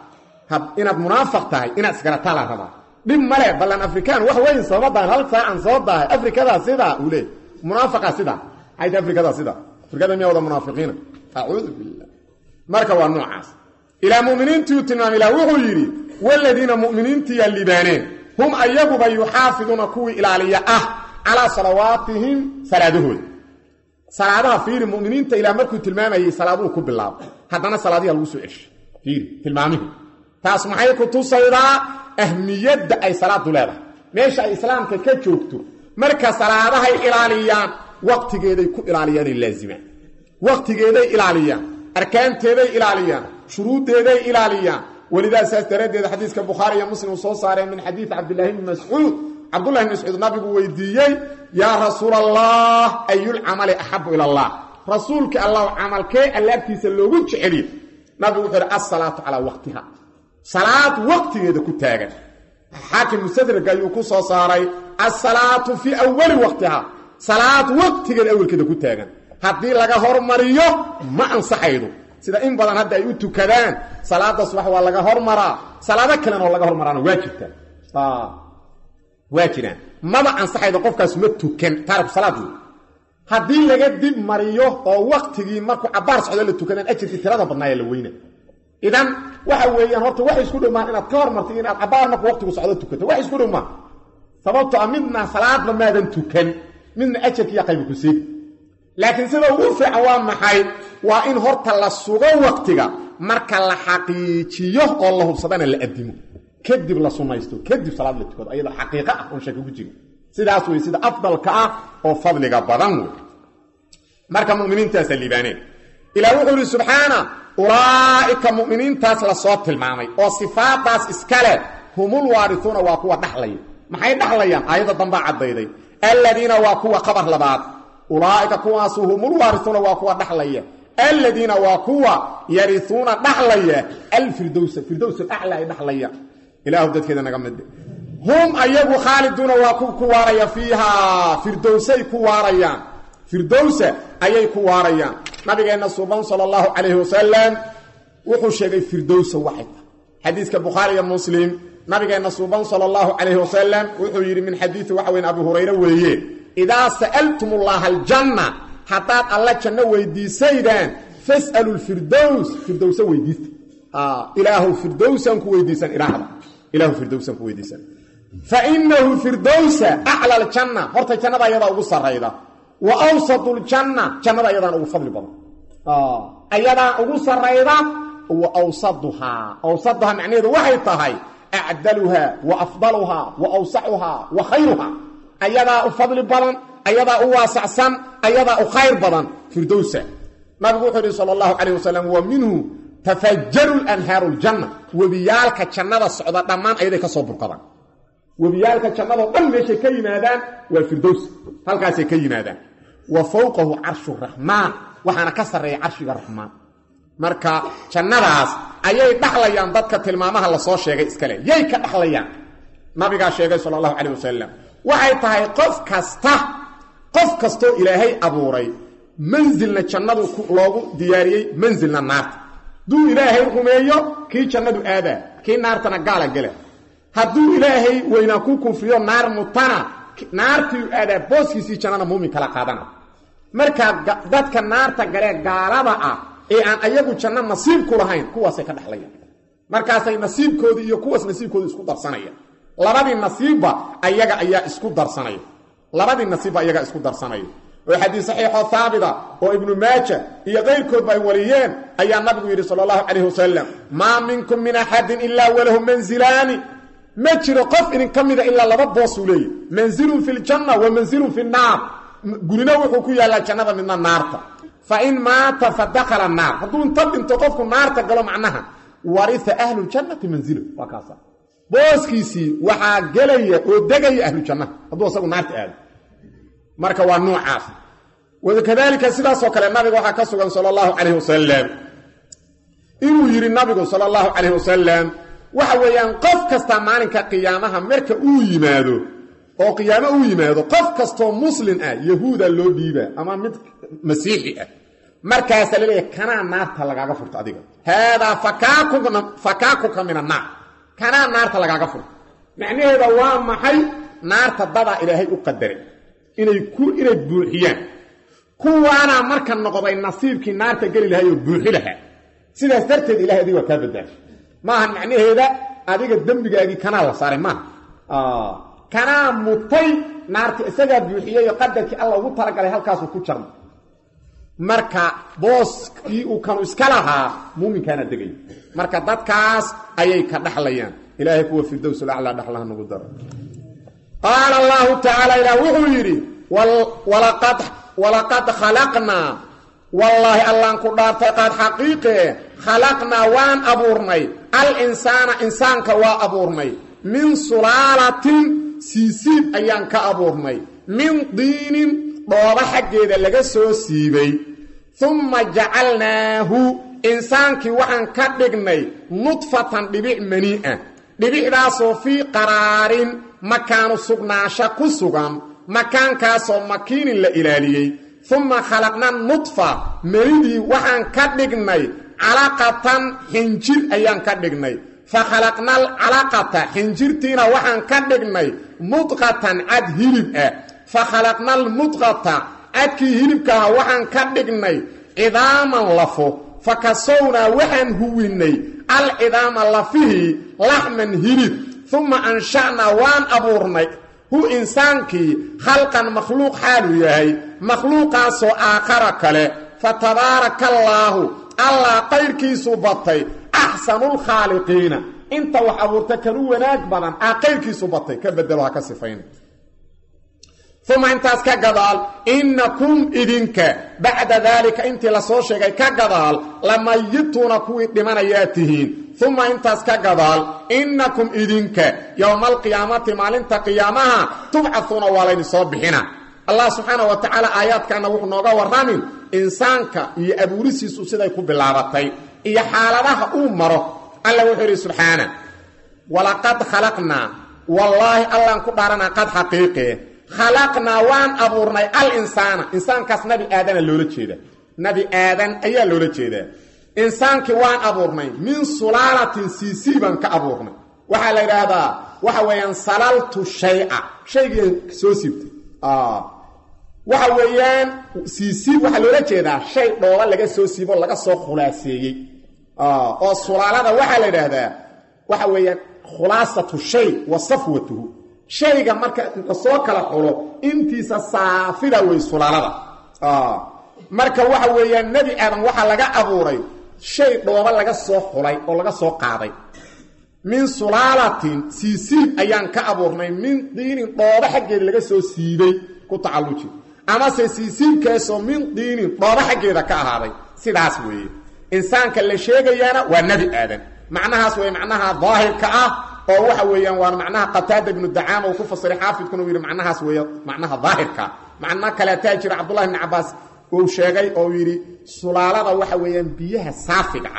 inaad munaafiq tahay inaad isgarataa la rabaa dhib male ballan afrikaan wax weyn sababadaan hal saacan soo dahay afrikadaa sidaa uu leey munaafiqa sidaa ayta afrikadaa sidaa afrikada miyaa wada munaafiqiina acuudu billah marka waa noocaas ilaa muminiintii uu tilmaamay ilah wuxuu yidhi waladiina muminiintiyaa libaaneen hum ayaguba yuxaafiduuna kuwii ilaaliya ah calaa salawaatihim salaadahooda salaadaha fiiri muminiinta ilah markuu tilmaamayey salaaduhu ku bilaabo haddana salaadiha lagu soo ceshay fiiri tilmaamihi taas maxay ku tusaydaa ahmiyadda ay salaadu leedahay meesha ay islaamka ka joogto marka salaadahay ilaaliyaan waqtigeeday ku ilaaliyaanay laazimaan waqtigeeday ilaaliyaan arkaanteeday ilaaliyaan shuruuddeeday ilaaliyaan welidaa saas daraaddeed xadiiska bukhaari iyo muslim uu soo saareen min xadiidi cabdillahi bni mascuud cabdullahi bn mascuud nabigu weydiiyey yaa rasuul allah ayulcamali axabu ila allah rasuulkii allah camalkee allaagtiisa loogu jeceliye nabigu wuxuu yidhi asalaatu calaa waqtiha salaad waqtigeeda ku taagan xaakim mustadraga ayuu ku soo saaray asalaatu fii awali waqtiha salaad waqtigeeda awelkeeda ku taagan haddii laga hormariyo ma ansaxaydo sida in badan hadda ay u tukadaan salaada subax waa laga hormaraa salaado kalena oo laga hormaraana waa jirtaan waa jiraan maba ansaxaydo qofkaas ma tukan taariku salaad wey haddii laga dib mariyo oo waktigii markuu cabaar socdo la tukadaan ajirkii tirada badnaaya la weyna idan waxa weeyaan horta waxay isku dhowmaan inaad ka hormartay inaad cabaar marku waqtigu socdo tukato wax isku dhowmaan sababto a midna salaadba maadan tukan midna ajarkiiya qayba ku seegi laakiin sida ugu fiican waa maxay waa in horta la sugo waqtiga marka la xaqiijiyo oo la hubsadana la adimo kadib la sunaysto kadib salaad la tukado ayadoo xaqiiqo ah oon shaki ku jirin sidaas wey sida afdalka ah oo fadliga badan wey marka muminiintaasa liibaaneen ilah wuxuu ihi subxaana ulaa'ika muminiintaas lasoo tilmaamay oo sifaadaas iskale humul waarisuuna waa kuwa dhaxlaya maxay dhaxlayaan aayadda dambaa caddayday aladiina waa kuwa qabar labaad ulaa'ika kuwaasu humul waarisuuna waa kuwa dhaxlaya aladiina waa kuwa yariuuna dhaxlaya alfirdowsa firdows alacla ay dhaxlaya ilaahu dadkeeda naga mid hum ayagu khaaliduuna waa ku waaraya fiihaa firdowsay ku waarayaan firdowsa ayay ku waarayaan nabigeenna suuban sala allahu calayhi wasalam wuxuu sheegay firdowsa waxay tahay xadiiska bukhaari iyo muslim nabigeenna suuban sala allahu calayhi wasalam wuxuu yidhi min xadiidi waxa weyn abu hurayre weeye idaa sa'altum ullaha aljanna haddaad alla janno weydiisaydaan fas'alu lfirdows firdowsa weydiista ilaahu firdowsan ku weydiisan idhaahda ilahu firdowsan ku weydiisan fa inahu firdowsa acla aljanna horta jannada ayadaa ugu sarayda wa awsatu ljanna jannada ayadaan ugu fadli badan ayadaa ugu sarayda wa awsaduhaa awsaduhaa macnaheedu waxay tahay acdaluhaa wa afdaluhaa wa awsacuhaa wa khayruhaa ayadaa u fadli badan ayadaa u waasacsan ayadaa u khayr badan firdowsa nabigu wuxuu yidhi sala allahu calayh wasalam wa minhu tafajaru lanhaaru ljanna webiyaalka jannada socda dhammaan ayaday ka soo burqadaan webiyaalka jannadoo dhan meeshay ka yimaadaan waa firdows halkaasay ka yimaadaan wa fowqahu carshu raxmaan waxaana ka sarreeya carshiga raxmaan marka jannadaas ayay dhaxlayaan dadka tilmaamaha lasoo sheegay iskale yay ka dhaxlayaan nabigaa sheegay sala allahu calayh wasalam waxay tahay qof kasta qof kastoo ilaahay abuuray mansilna jannadu loogu diyaariyey mansilna naarta hadduu ilaahay rumeeyo kii jannadu aadaa kii naartana gaala gela hadduu ilaahay weynaa ku kufriyo naar mutana naartii aadaa booskiisii jannana muumin kala qaadana markaa dadka naarta galee gaalada ah ee aan ayagu janno nasiib ku lahayn kuwaasay ka dhexlayaan markaasay nasiibkoodii iyo kuwaas nasiibkoodii isku darsanaya labadii nasiibba ayaga ayaa isku darsanaya labadii nasiibba ayagaa isku darsanaya oo xadiis saxiixoo haabita oo ibnu maaja iyo kayrkoodba ay wariyeen ayaa nabigu yidhi sala allahu calayh wasalam maa minkum min axadin ilaa walahu mansilaani ma jiro qof idin ka mida ilaa laba boosuu leeyahy mansilun fi ljanna wa mansilun fi nnaar gurina wuxuu ku yaallaa jannada midna naarta fa in maata fa dakhala naar hadduu inta dhinto qofku naarta galo macnaha waria ahluljannati manzilo waa kaasa booskiisii waxaa gelaya oo degaya ahlujannaha hadduu asagu naarta aado marka waa nuucaas wakadalika sidaasoo kale nabiga waxaa ka sugan sala allahu calayh wasalam inuu yidhi nabigu sala allahu calayh wasalam waxa weeyaan qof kasta maalinka qiyaamaha marka uu yimaado oo qiyaamo uu yimaado qof kastoo muslin ah yahuuda loo dhiibaa ama mid masiixi ah markaasaa laleeyahay kanaa naarta lagaaga furto adiga haadaa fakaakuka min annaar kanaa naarta lagaaga furto macnaheeda waa maxay naarta dadaa ilaahay u qadaray inay ku inay buuxiyaan kuwaanaa marka noqday nasiibkii naarta geli lahay oo buuxi lahaa sidaas darteed ilahay adiga waa kaa badbaashay maahan macnaheeda adiga dembigaagii kanaa la saaray maaha kanaa mutay naarti isagaa buuxiyey oo qadarkii alla ugu talagalay halkaasuu ku jarma marka booskii uu kanu iska lahaa muuminkaana degay marka dadkaas ayay ka dhaxlayaan ilaahay kuwa firdowsulaclaa dhaxlaha nagu daro qaala allahu tacaala ilaah wuxuu yidhi walaqad khalaqnaa wallaahi allaan ku dhaartay qaad xaqiiqee khalaqnaa waan abuurnay al insaana insaanka waa abuurnay min sulaalatin siisiib ayaan ka abuurnay min diinin dhooba xaggeeda laga soo siibay humma jacalnaahu insaankii waxaan ka dhignay nudfatan dhibic manii'a dhibicdaasoo fii qaraarin makaanu sugnaansho ku sugan makaankaasoo makiinin la ilaaliyey humma khalaqna nudfa melidii waxaan ka dhignay calaqatan xinjir ayaan ka dhignay fa khalaqna alcalaqata xinjirtiina waxaan ka dhignay mudqatan cad hilib ah fa khalaqna almudqata cadkii hilibkaaha waxaan ka dhignay cidaaman lafo fa kasownaa waxaan huwinnay alcidaama lafihii laxman hilib humma ansha'naa waan abuurnay hu insaankii khalqan makhluuq xaaluu yahay makhluuqaasoo aakhara kale fa tabaarakallaahu allah qayrkiisu batay axsanulkhaaliqiina inta wax abuurta kanu wanaag badan aa qayrkiisu batay ka bedelo ha ka sifayna uma intaas ka gadaal innakum idinka bacda daalika intii lasoo sheegay ka gadaal lamayituuna kuwii dhimanayaa tihiin uma intaas ka gadaal innakum idinka yowma alqiyaamati maalinta qiyaamaha tubcahuuna waa layni soo bixina allah subxaana wa tacaala aayaadkaana wuxuu nooga warramin insaanka iyo abuurisiisu siday ku bilaabatay iyo xaaladaha uu maro alla wuxuu yidhi subxaana walaqad khalaqnaa wallaahi allaan ku dhaaranaa qad xaqiiqee khalaqnaa waan abuurnay al insaana insaankaas nabi aadana loola jeeda nabi aadan ayaa loola jeedaa insaankii waan abuurnay min sulaalatin siisii baan ka abuurnay waxaa la yidhaahdaa waxa weeyaan salaltu shaya shaygii soo siibtay waxa weeyaan siisiib waxaa loola jeedaa shay dhooba laga soo siibo laga soo khulaaseeyey oo sulaalada waxaa la yidhaahdaa waxa weeyaan khulaasatu shay wa safwatuhu shayga marka lasoo kala xulo intiisa saafida wey sulaalada marka waxa weeyaan nebi aadan waxaa laga abuuray shay dhooba laga soo xulay oo laga soo qaaday min sulaalatin siisiib ayaan ka abuurnay min diinin dhooba xaggeeda laga soo siibay ku tacalluji amase siisiibkaasoo min diinin dhooba xaggeeda ka ahaaday sidaas weeye insaanka la sheegayaana waa nebi aadan macnahaas wey macnaha daahirka ah oo waxa weeyaan waana macnaha qataada ibnu dacaama uu ku fasiray xaafidkuna uu yidhi macnahaas weeye macnaha daahirkaa macno kaleetaa jira cabdullahi ibni cabaas uu sheegay oo yidhi sulaalada waxa weeyaan biyaha saafiga ah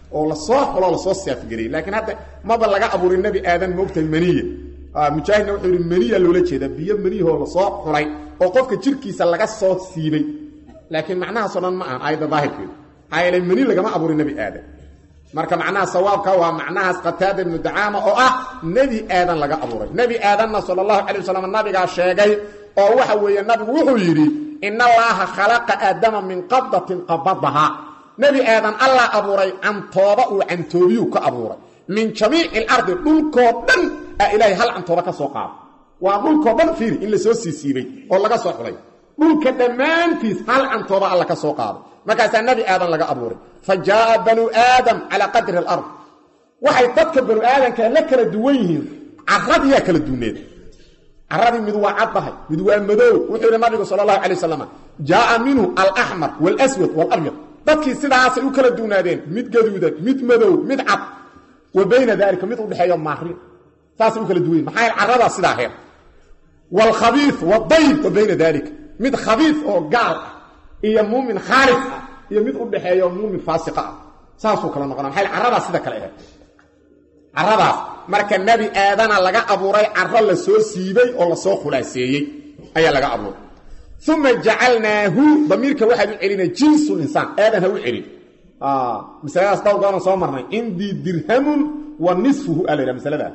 oo lasoo xuloo lasoo saafgariyey laakiin hadda maba laga abuurin nebi aadan moogtahay maniya mujaahidna wuxuu yidhi maniya loola jeeda biyo maniyahoo lasoo xulay oo qofka jirkiisa laga soo siibay laakiin macnahaasoo dhan ma ahan aayadda daahirkeedu maxaa yeelay mani lagama abuurin nebi aadan marka macnaha sawaabka waa macnahaas qataada ibnu dacaama oo ah nebi aadan laga abuuray nebi aadanna sala allahu calay wasalam nabigaa sheegay oo waxa weeye nabigu wuxuu yidhi in allaaha khalaqa aadama min qabdatin qabadahaa nebi aadan allah abuuray cantooba uu cantoobiyuu ka abuuray min jamiici alardi dhulkoo dhan aa ilaahay hal cantooba ka soo qaada waa dhulkoo dhan fiiri in lasoo siisiibay oo laga soo xulay dhulka dhammaantiis hal cantooba alla ka soo qaaday markaasaa nebi aadan laga abuuray fa jaaa banuu aadam calaa qadri alard waxay dadka banu aadanka la kala duwan yihiin caradiyaa kala duwneed caradii mid waa caddahay mid waa madoow wuxuu yidhi nabigu sala allahu calay wasalam jaaa minhu alaxmar waalaswad waalabyad dadkii sidaasay u kala duwnaadeen mid gaduudan mid madow mid cad wa bayna daalika mid udhexeeyo maarin saasay u kala duwan yihin maxaa caradaa sidaa heer waalkhabiid wadayb wa bayna daalika mid khabiid oo gaal ah iyo muumin khaalis ah iyo mid u dhexeeyo muumin faasiqa ah saasuu kala noqona maxay caradaas sida kale ahayd caradaas marka nebi aadana laga abuuray caro la soo siibay oo lasoo khulaaseeyey ayaa laga abuuray uma jacalnaahu damiirka waxaad u celina jinsu insaan aadan ha u celin masaladaas dhowr goonan soo marnay cindii dirhamun wa nisfuhu aa la yidhaha masalada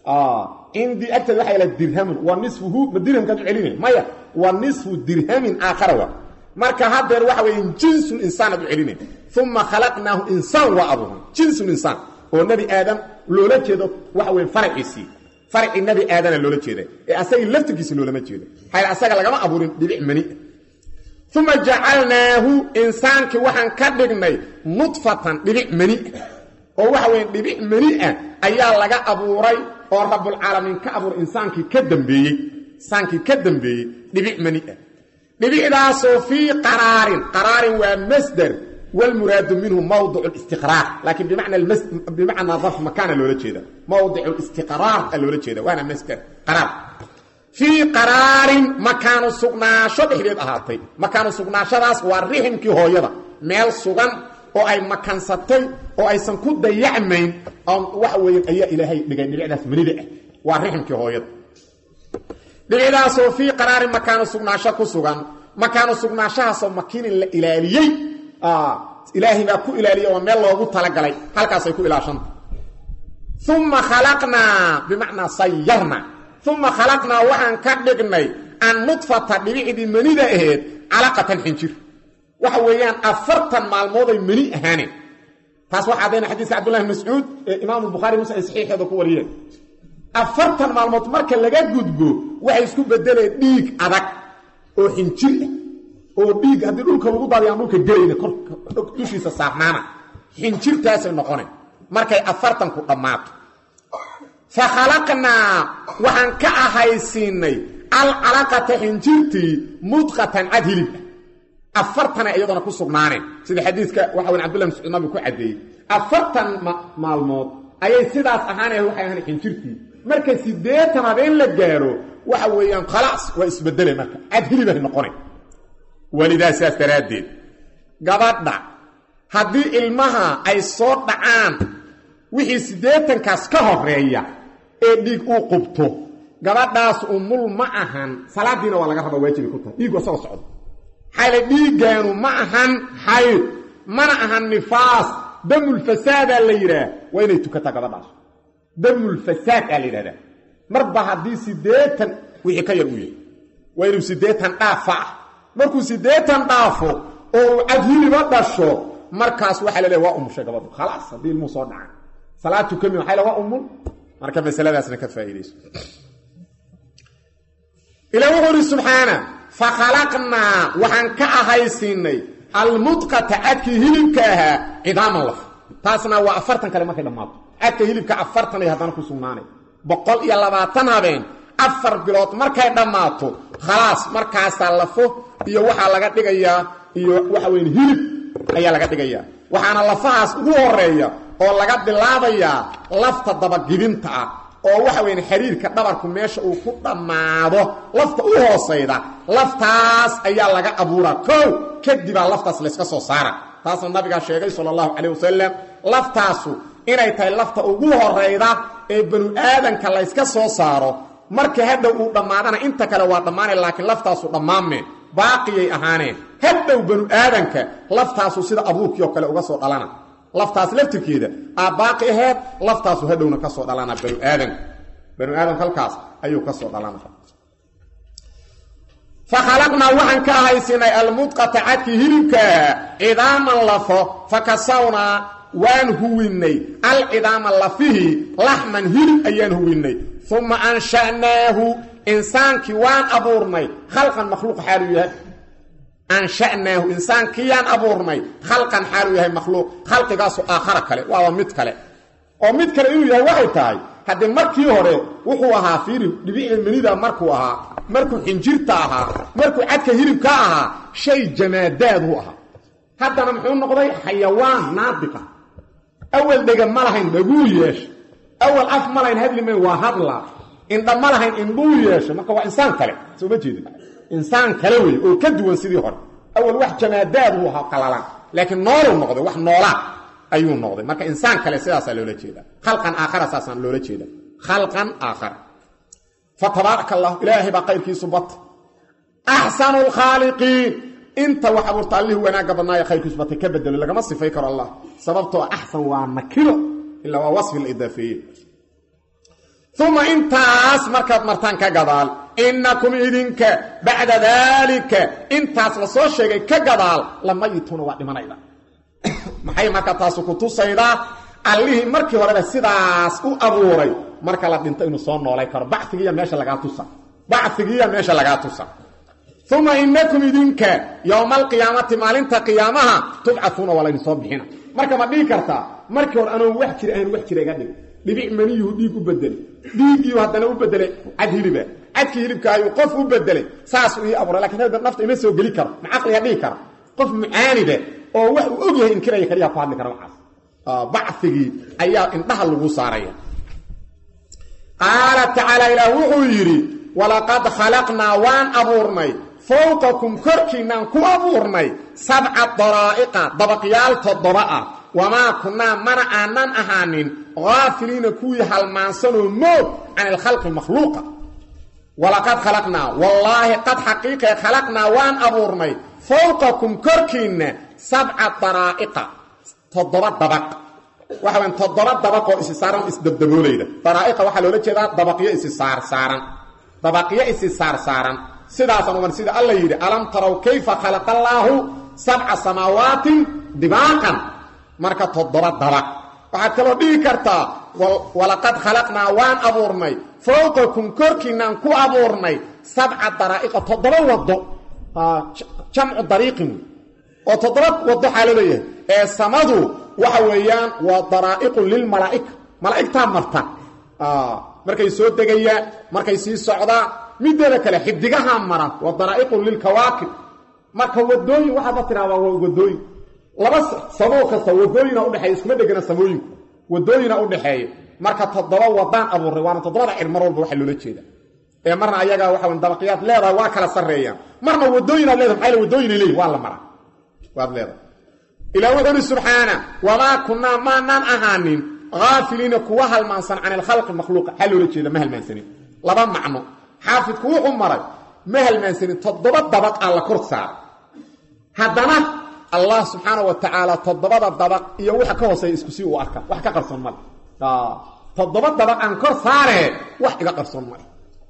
cindii agteeda waxa la dirhamun wa nisfuhu ma dirhamkaad u celinay maya wa nisfu dirhamin aakhara wa marka haddeer waxa weeye jinsun insaan aad u celinay uma khalaqnaahu insaan waa abuuray jinsun insaan oo nebi aadam loola jeedo waxa weye faraciisii farcii nebi aadana loola jeeda ee asagii laftirkiisa loolama jeedo maxaa asaga lagama abuurin dhibic mani uma jacalnaahu insaankii waxaan ka dhignay nudfatan dhibic mani oo waxa weye dhibic mani ah ayaa laga abuuray oo rabbulcaalamiin ka abuuray insaankii ka dambeeyey insaankii ka dambeeyey dhibic mani ah dhibicdaasoo fii qaraarin qaraarin waa masder wlmuraadu minhu mawdic اstiqraar laakiin bimacnaa darf makaana loola jeeda mawdic اstiqraar a loola jeeda waana masder qaraar fii qaraarin makaanu sugnaasho dhexdeed ahaatay makaanu sugnaashadaas waa riximkii hooyada meel sugan oo ay makansatay oo aysan ku dayacmayn waxa weeye ayaa ilaahay dhigay dhibicdaas manida ah waa riximkii hooyada dhibicdaasoo fii qaraarin makaanu sugnaasho ku sugan makaanu sugnaashahaasoo makiinin la ilaaliyey ilaahay baa ku ilaaliya oo meel loogu talagalay halkaasay ku ilaashanta uma khalaqnaa bimacnaa sayarna uma khalaqnaa waxaan ka dhignay an nudfata dhibicdii manida aheed calaqatan xinjir waxa weeyaan afartan maalmooday mani ahaaneen taas waxaa adayna xadiiska cabdullahi bn mascuud ee imaamu bukhaari muslim ay saxiixeeda ku wariyeen afartan maalmood marka laga gudbo waxay isku bedeleen dhiig adag oo xinjir ah oo dhiig haddii dhulka lagu daadiy aan dhulka gelayna korka dushiisa saarnaana xinjirtaasay noqoneen markay afartanku dhammaato fa khalaqnaa waxaan ka ahaysiinay alcalaqata xinjirtii mudqatan cad hilib ah afartana iyadana ku sugnaaneen sida xadiiska waxa wen abdullah mascuud nabigu ku caddeeyey afartan maalmood ayay sidaas ahaanaya waxay ahaan xinjirtii marka siddeetan habeen la gaaro waxa weeyaan khalaas waa isbedele marka cad hilibay noqoneen welidaa sidaas daraaddeed gabadha haddii ilmaha ay soo dhacaan wixii siddeetankaas ka horeeya ee dhiig uu qubto gabadhaas umul ma ahan salaadiina waa laga rabaa waajibay ku tahay dhiigu asagoo socdo xayle dhiiggaanu ma ahan xayd mana ahan nifaas damulfasaadaa la yidhaah waa inay tukataa gabadhaas damulfasaad aa la yidhahdaa marba haddii siddeetan wixii ka yar uu yahay waa inuu siddeetan dhaafa ah markuu siddeetan dhaafo oo uu cadhiliba dhasho markaas waxaa la leeya waa umushay gabadhu khalaas haddii ilmuu soo dhaca salaad tukami waxay la waa umul marka masaladaasna ka faa'iidayso ilaa wuxuu uhi subxaana fa khalaqnaa waxaan ka ahaysiinay almudqata cadkii hilibka ahaa cidaaman laf taasna waa afartan kale markay dhammaato cadka hilibka afartan ay haddana ku sugnaanay boqol iyo labaatan habeen afar bilood markay dhammaato khalaas markaasaa lafo iyo waxaa laga dhigayaa iyo waxa weyn hilib ayaa laga dhigayaa waxaana lafahaas ugu horeeya oo laga bilaabayaa lafta dabagibinta ah oo waxa weyn xiriirka dhabarku meesha uu ku dhammaado lafta u hoosayda laftaas ayaa laga abuuraa kow kadibaa laftaas layska soo saara taasna nabigaa sheegay sala allahu calayh wasalam laftaasu inay tahay lafta ugu horayda ee banu aadanka layska soo saaro marka hadhow uu dhammaadana inta kale waa dhammaanay laakiin laftaasu dhammaameen baaqiyay ahaaneen hadhow banu aadanka laftaasu sida abuurkii oo kale uga soo dhalana laftaas laftirkeeda aa baaqi aheed laftaasu hadhowna ka soo dhalana banu aadanka banu aadamka halkaas ayuu ka soo dhalana fa khalaqnaa waxaan ka ahaysinay almudqata cadkii hilibkaa cidaaman lafo fa kasawnaa waan huwinnay alcidaama lafihii laxman hilib ayaan huwinnay uma ansha'naahu insaankii waan abuurnay khalqan makhluuq xaaluu yahay ansha'naahu insaankiyaan abuurnay khalqan xaaluu yahay makhluuq khalqigaasu aakhara kale waaba mid kale oo mid kale inuu yahay waxay tahay haddii markii hore wuxuu ahaa fiiri dhibicda manida markuu ahaa markuu xinjirta ahaa markuu cadka hilibka ahaa shay jamaadaaduu ahaa haddana muxuu noqday xayawaan naadiqa awal dhega ma lahayn dhaguu yeesha awal af ma lahayn hadli mayn waa hadlaa indha ma lahayn indhuu yeesha marka waa insaan kale soo ma jeedin insaan kale wey oo ka duwan sidii hore awal wax jamaadaad uu ahaa qalalan laakiin nooluu noqday wax noolaa ayuu noqday marka insaan kale sidaasaa loola jeeda khalqan aakhara saasaan loola jeeda khalqan aakhara fa tabaaraka allah ilaahay baa qayrkiisu bata axsanu lkhaaliqiin inta wax abuurta allihii wanaagga badnaayo khayrkiisu batay ka bedelo lagama sifay karo allah sababtoo axsan waa nakiro ilaa waa wasfi la idaafeeye uma intaas markaad martaan ka gadaal innakum idinka bacda daalika intaas la soo sheegay ka gadaal lamayituuna waa dhimanayda maxay marka taasu ku tusaydaa allihii markii horeba sidaas u abuuray marka la dhinto inuu soo noolay karo bacigiiya meesha lagaa tusa bacigiiya meesha lagaa tusa uma inakum idinka yowma alqiyaamati maalinta qiyaamaha tubcatuuna waa laydinsoo bixina marka ma dhihi kartaa markii hore anoon wax jira ahan wax jira iga dhig dhibic maniyuhu dhiig u bedelay dhiigiiu haddana u bedelay cad hiliba cadkii hilibka ayuu qof u bedelay saasuu ii abuuray lakin hadda nafta ima soo geli karo ma caqliga dhihi kara qof mucaanide oo wax uu og yahay inkiraya kaliya ku hadli kara waxaas bacigii ayaa indhaha lagu saaraya qaala tacaala ilaah wuxuu yidhi walaqad khalaqnaa waan abuurnay fowqakum korkiinaan ku abuurnay sabca daraa'iqa dabaqyaal toddoba ah wamaa kunnaa mana aanan ahaanin haafiliina kuwii halmaansanoo moog can ilkhalqi makhluuqa walaqad khalaqnaa wallaahi qad xaqiiqee khalaqnaa waan abuurnay fowqakum korkiinna sabca daraa'iqa toddoba dabaq waxa weyn toddoba dabaq oo isi saaran isdabdaboolayda daraa'iqa waxaa loola jeedaa dabaqyo isi saar saaran dabaqyo isi saar saaran sidaasaan uman sida alla yidhi alam taraw kayfa khalaqa allaahu sabca samaawaatin dibaaqan marka toddoba dabaq waxaad kaloo dhihi kartaa walaqad khalaqnaa waan abuurnay fowqakum korkiinaan ku abuurnay sabca daraa'iqa toddoba waddo jamcu dariiqin oo toddoba waddo xaa loo leeyahay ee samadu waxa weeyaan waa daraa'iqun lilmalaa'ika malaa'igtaa marta markay soo degayaan markay sii socdaan mideeda kale xidigahaa mara waa daraa'iqun lilkawaakib marka wadooyin waxaadba tiraahdaa waa wadooyin laba samoo kasta wadooyina udhexeeya iskuma dhegana samooyinku wadooyina udhexeeya marka toddoba wadaan abuuray waana toddobada cir mar walba waxaa loola jeeda ee marna ayagaa waxa wn dabaqyaad leedahay waa kala sarreeyaan marna wadooyinaad leedahay maxaa wadooyinay leeyihin waa la maraa waad leedahay ilaa wuxuu uhi subxaana wamaa kunnaa maanaan ahaanin haafiliina kuwa halmaansan can ilkhalqi makhluuqa xaa loola jeeda ma halmaansanin laba macno xaafidku wuxuu maray ma halmaansanin toddoba dabaq aan la kor saara haddana allah subxaana wa tacaala toddobada dabaq iyo waxa ka hooseeya isku sii uu arka wax ka qarsoon male toddoba dabaq aan kor saaree wax iga qarsoon male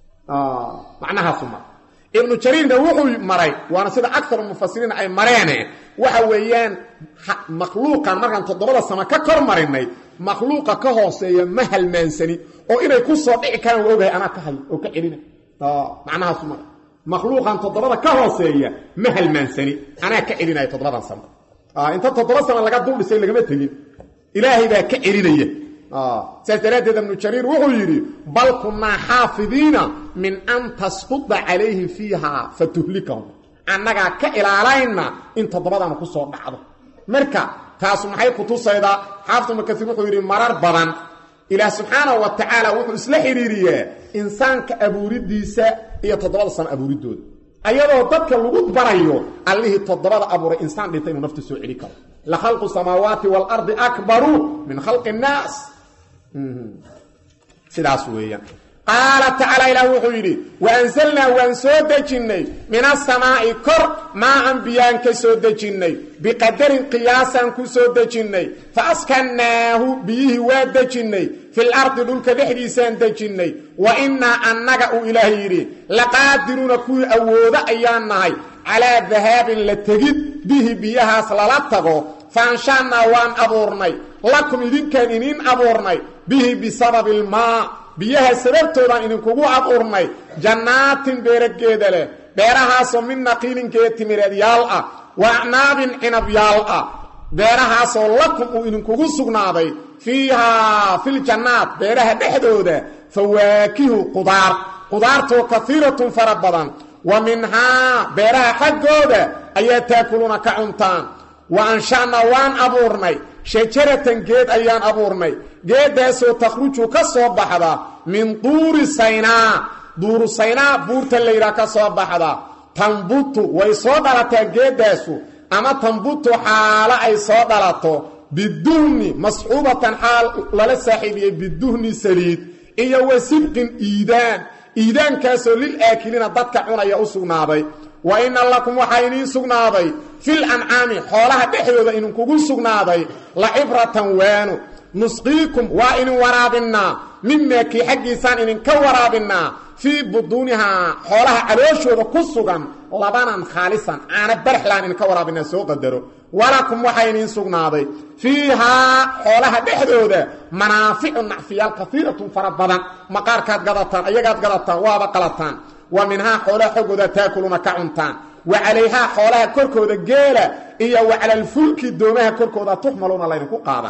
macnahaasu mara ibnu jariirna wuxuu maray waana sida akaru mufasiriin ay mareene waxa weeyaan makhluuqan markaan toddobada sama ka kor marinay makhluuqa ka hooseeya ma halmaansani oo inay ku soo dhici karaan waa ogahay anaa ka hayo oo ka celina macnahaasu mara makhluuqan toddobada ka hooseeya ma halmaansani anaa ka celinaya toddobadan sama inta toddoba sama laga dul dhisay lagama tegin ilaahay baa ka celinaya saas daraaddeed ibnu jariir wuxuu yidhi bal kunnaa xaafidiina min an tasquda calayhim fiiha fatuhlikahum annagaa ka ilaalayna in toddobadana ku soo dhacdo marka taasu maxay ku tusaydaa xaafid ibnu kasiir wuxuu yidhi marar badan ilaah subxaanahu wa tacaala wuxuu isla xidhiiriyaa insaanka abuuridiisa iyo toddobada sano abuuridooda ayadoo dadka lagu barayo allihii toddobada abuuray insaan dhintay inuu nafta soo celi karo la khalqu samaawaati waalardi akbaru min khalqi nnaas sidaas weeyaan qaala tacaala ilaah wuxuu yidhi wa ansalnaa waan soo dejinnay min asamaa'i kor maa an biyaan ka soo dejinnay biqadarin qiyaasaan ku soo dejinnay fa askannaahu biyihii waa dejinnay fil ardi dhulka dhexdiisaan dejinnay wa innaa annaga uu ilaah yidhi laqaadiruuna kuwii awoodo ayaan nahay calaa dahaabin la tegid bihi biyahaas lala tago faanshaannaa waan abuurnay lakum idinkaan iniin abuurnay bihi bisababi ilmaa biyaha sababtoodaan idinkugu abuurnay jannaatin beerageeda leh beerahaasoo min naqiilinkeeda timireedyaal ah wa acnaabin cinabyaal ah beerahaasoo lakum uu idinkugu sugnaaday fiihaa filjannaat beeraha dhexdooda fawaakihu qudaar qudaartoo kaiiratun fara badan wa minhaa beeraha xaggooda ayaa taakuluuna ka cuntaan wa ansha'naa waan abuurnay shajaratan geed ayaan abuurnay geeddaasoo takhruju ka soo baxda min duuri saynaa duuru saynaa buurta layidhaha ka soo baxda tambutu way soo dhalataa geeddaasu ama tambutu xaalo ay soo dhalato biduhni masxuubatan xaal lala saaxiibiyey biduhni saliid iyo wa sibqin iidaan iidaankaasoo lil aakiliina dadka cunaya u sugnaaday wa inna lakum waxaa idiin sugnaaday fil ancaami xoolaha dhexdooda idinkugu sugnaaday la cibratan waanu nusqiikum waa idin waraabinnaa mimaa kii xaggiisaan idinka waraabinnaa fii buduunihaa xoolaha calooshooda ku sugan labanan khaalisan caana barxlaan idinka waraabinaa soo qadaro walakum waxaa idiin sugnaaday fiihaa xoolaha dhexdooda manaaficu nacfiyaal kaiiratun fara badan maqaarkaad gadataan ayagaad gadataan waaba qalataan wa minhaa xoolaha xoggooda taakuluuna ka cuntaan wa calayhaa xoolaha korkooda geela iyo wa calalfulki doomaha korkooda tuxmaluuna laydinku qaadaa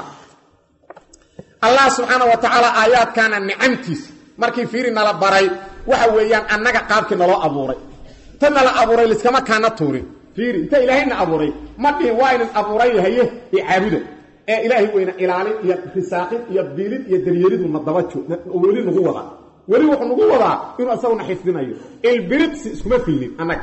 allah subxaana wa tacaala aayaadkaana nicamtiisa markii fiiri nala baray waxa weeyaan annaga qaabkii naloo abuuray ta nala abuuray liskama kaana tuurin fiiri inta ilaahayna abuuray ma dhihin waa inin abuuray haye i caabuda ee ilaahay weyna ilaalin iyo risaaqin iyo biilid iyo daryeelidu na daba weli nagu wadaa weli wuxuu nagu wadaa inuu isaguna xifdinayo ilbiriqsi iskuma filnin annaga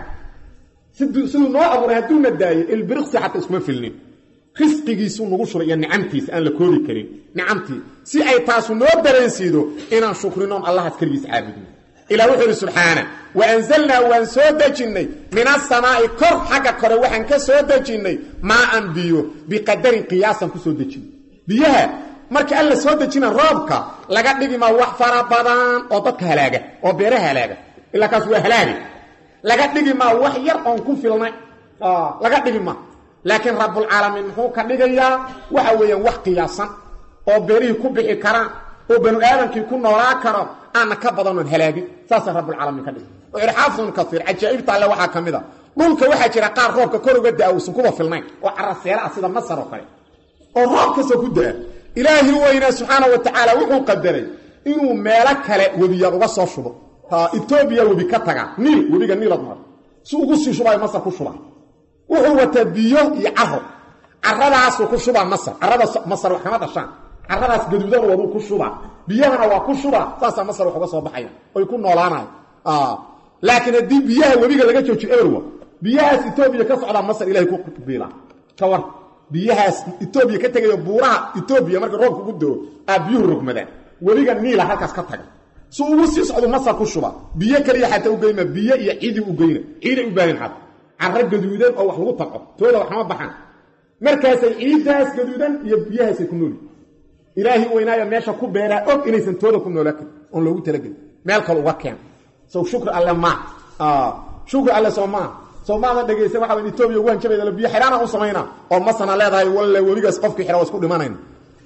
siduu noo abuuray hadduuna daayo ilbiriqsi xataa iskuma filnin risqigiisuu nagu shuray iyo nicamtiisa aan la koobi karin nicamtii si ay taasu noo dareensiido inaan shukrinoon allahaas keligiis caabudno ilah wuxuu ihi subxaana wa anzalnaa waan soo dejinnay min asamaa'i kor xagga kore waxaan ka soo dejinnay maa an biyo biqadarin qiyaasan ku soo dejinay biyaha marka alla soo dejina roobka laga dhigimaa wax fara badan oo dadka halaaga oo beeraha halaaga ilaa kaas waa halaagi laga dhigimaa wax yar oon ku filnay laga dhigima laakiin rabbulcaalamiin muxuu ka dhigayaa waxa weeyaan wax qiyaasan oo beerihii ku bixi karaan oo banu aadamkii ku noolaa karo aana ka badanoon halaagin saasa rabbulcaalamiin ka dhigay oo irxaafun kaiir cajaa'ibta alle waxaa ka mid a dhulka waxaa jira qaar roobka kor uga da-a uusan kuba filnayn oo caraseela ah sida masar oo kale oo roob kastoo ku da-a ilaahi weynaa subxaana wa tacaala wuxuu qadaray inuu meelo kale webiyaad uga soo shubo etoobiya webi ka taga niil webiga niilad mar si ugu sii shubaayo masar ku shubaa wuxuu wataa biyo iyo caro caradaasuu ku shubaa masar carada masar wax kama dhashaan caradaas gaduudan waduu ku shubaa biyahana waa ku shubaa saasaa masar wax uga soo baxaya oy ku noolaanayo laakiin haddii biyaha webiga laga joojiyo eberwa biyahaas etoobiya ka socdaa masar ilahay ku biila ka war biyahaas etoobiya ka tegayo buuraha etoobiya marka roobka ugu doo aa biyuhu rogmadaan webiga niila halkaas ka taga si ugu sii socdu masar ku shuba biyo kaliya xataa ugeyma biyo iyo ciidii ugeyna ciiday u baahin xata caro gaduudan oo wax lagu tanco tooda waxma baxaan markaasay ciiddaas gaduudan iyo biyahaasay ku nooli ilaahi weynaayo meesha ku beeraa og inaysan tooda ku noolaa karin oon loogu talagelin meel kale uga keena sow shukri alle maa shukri alle soo maa soo maadan dhegaysan waxa weyn etoobiya ugu hanjabayda biyo xidhaana u samaynaa oo masana leedahay walle webigaas qofkii xidha waa isku dhimanayna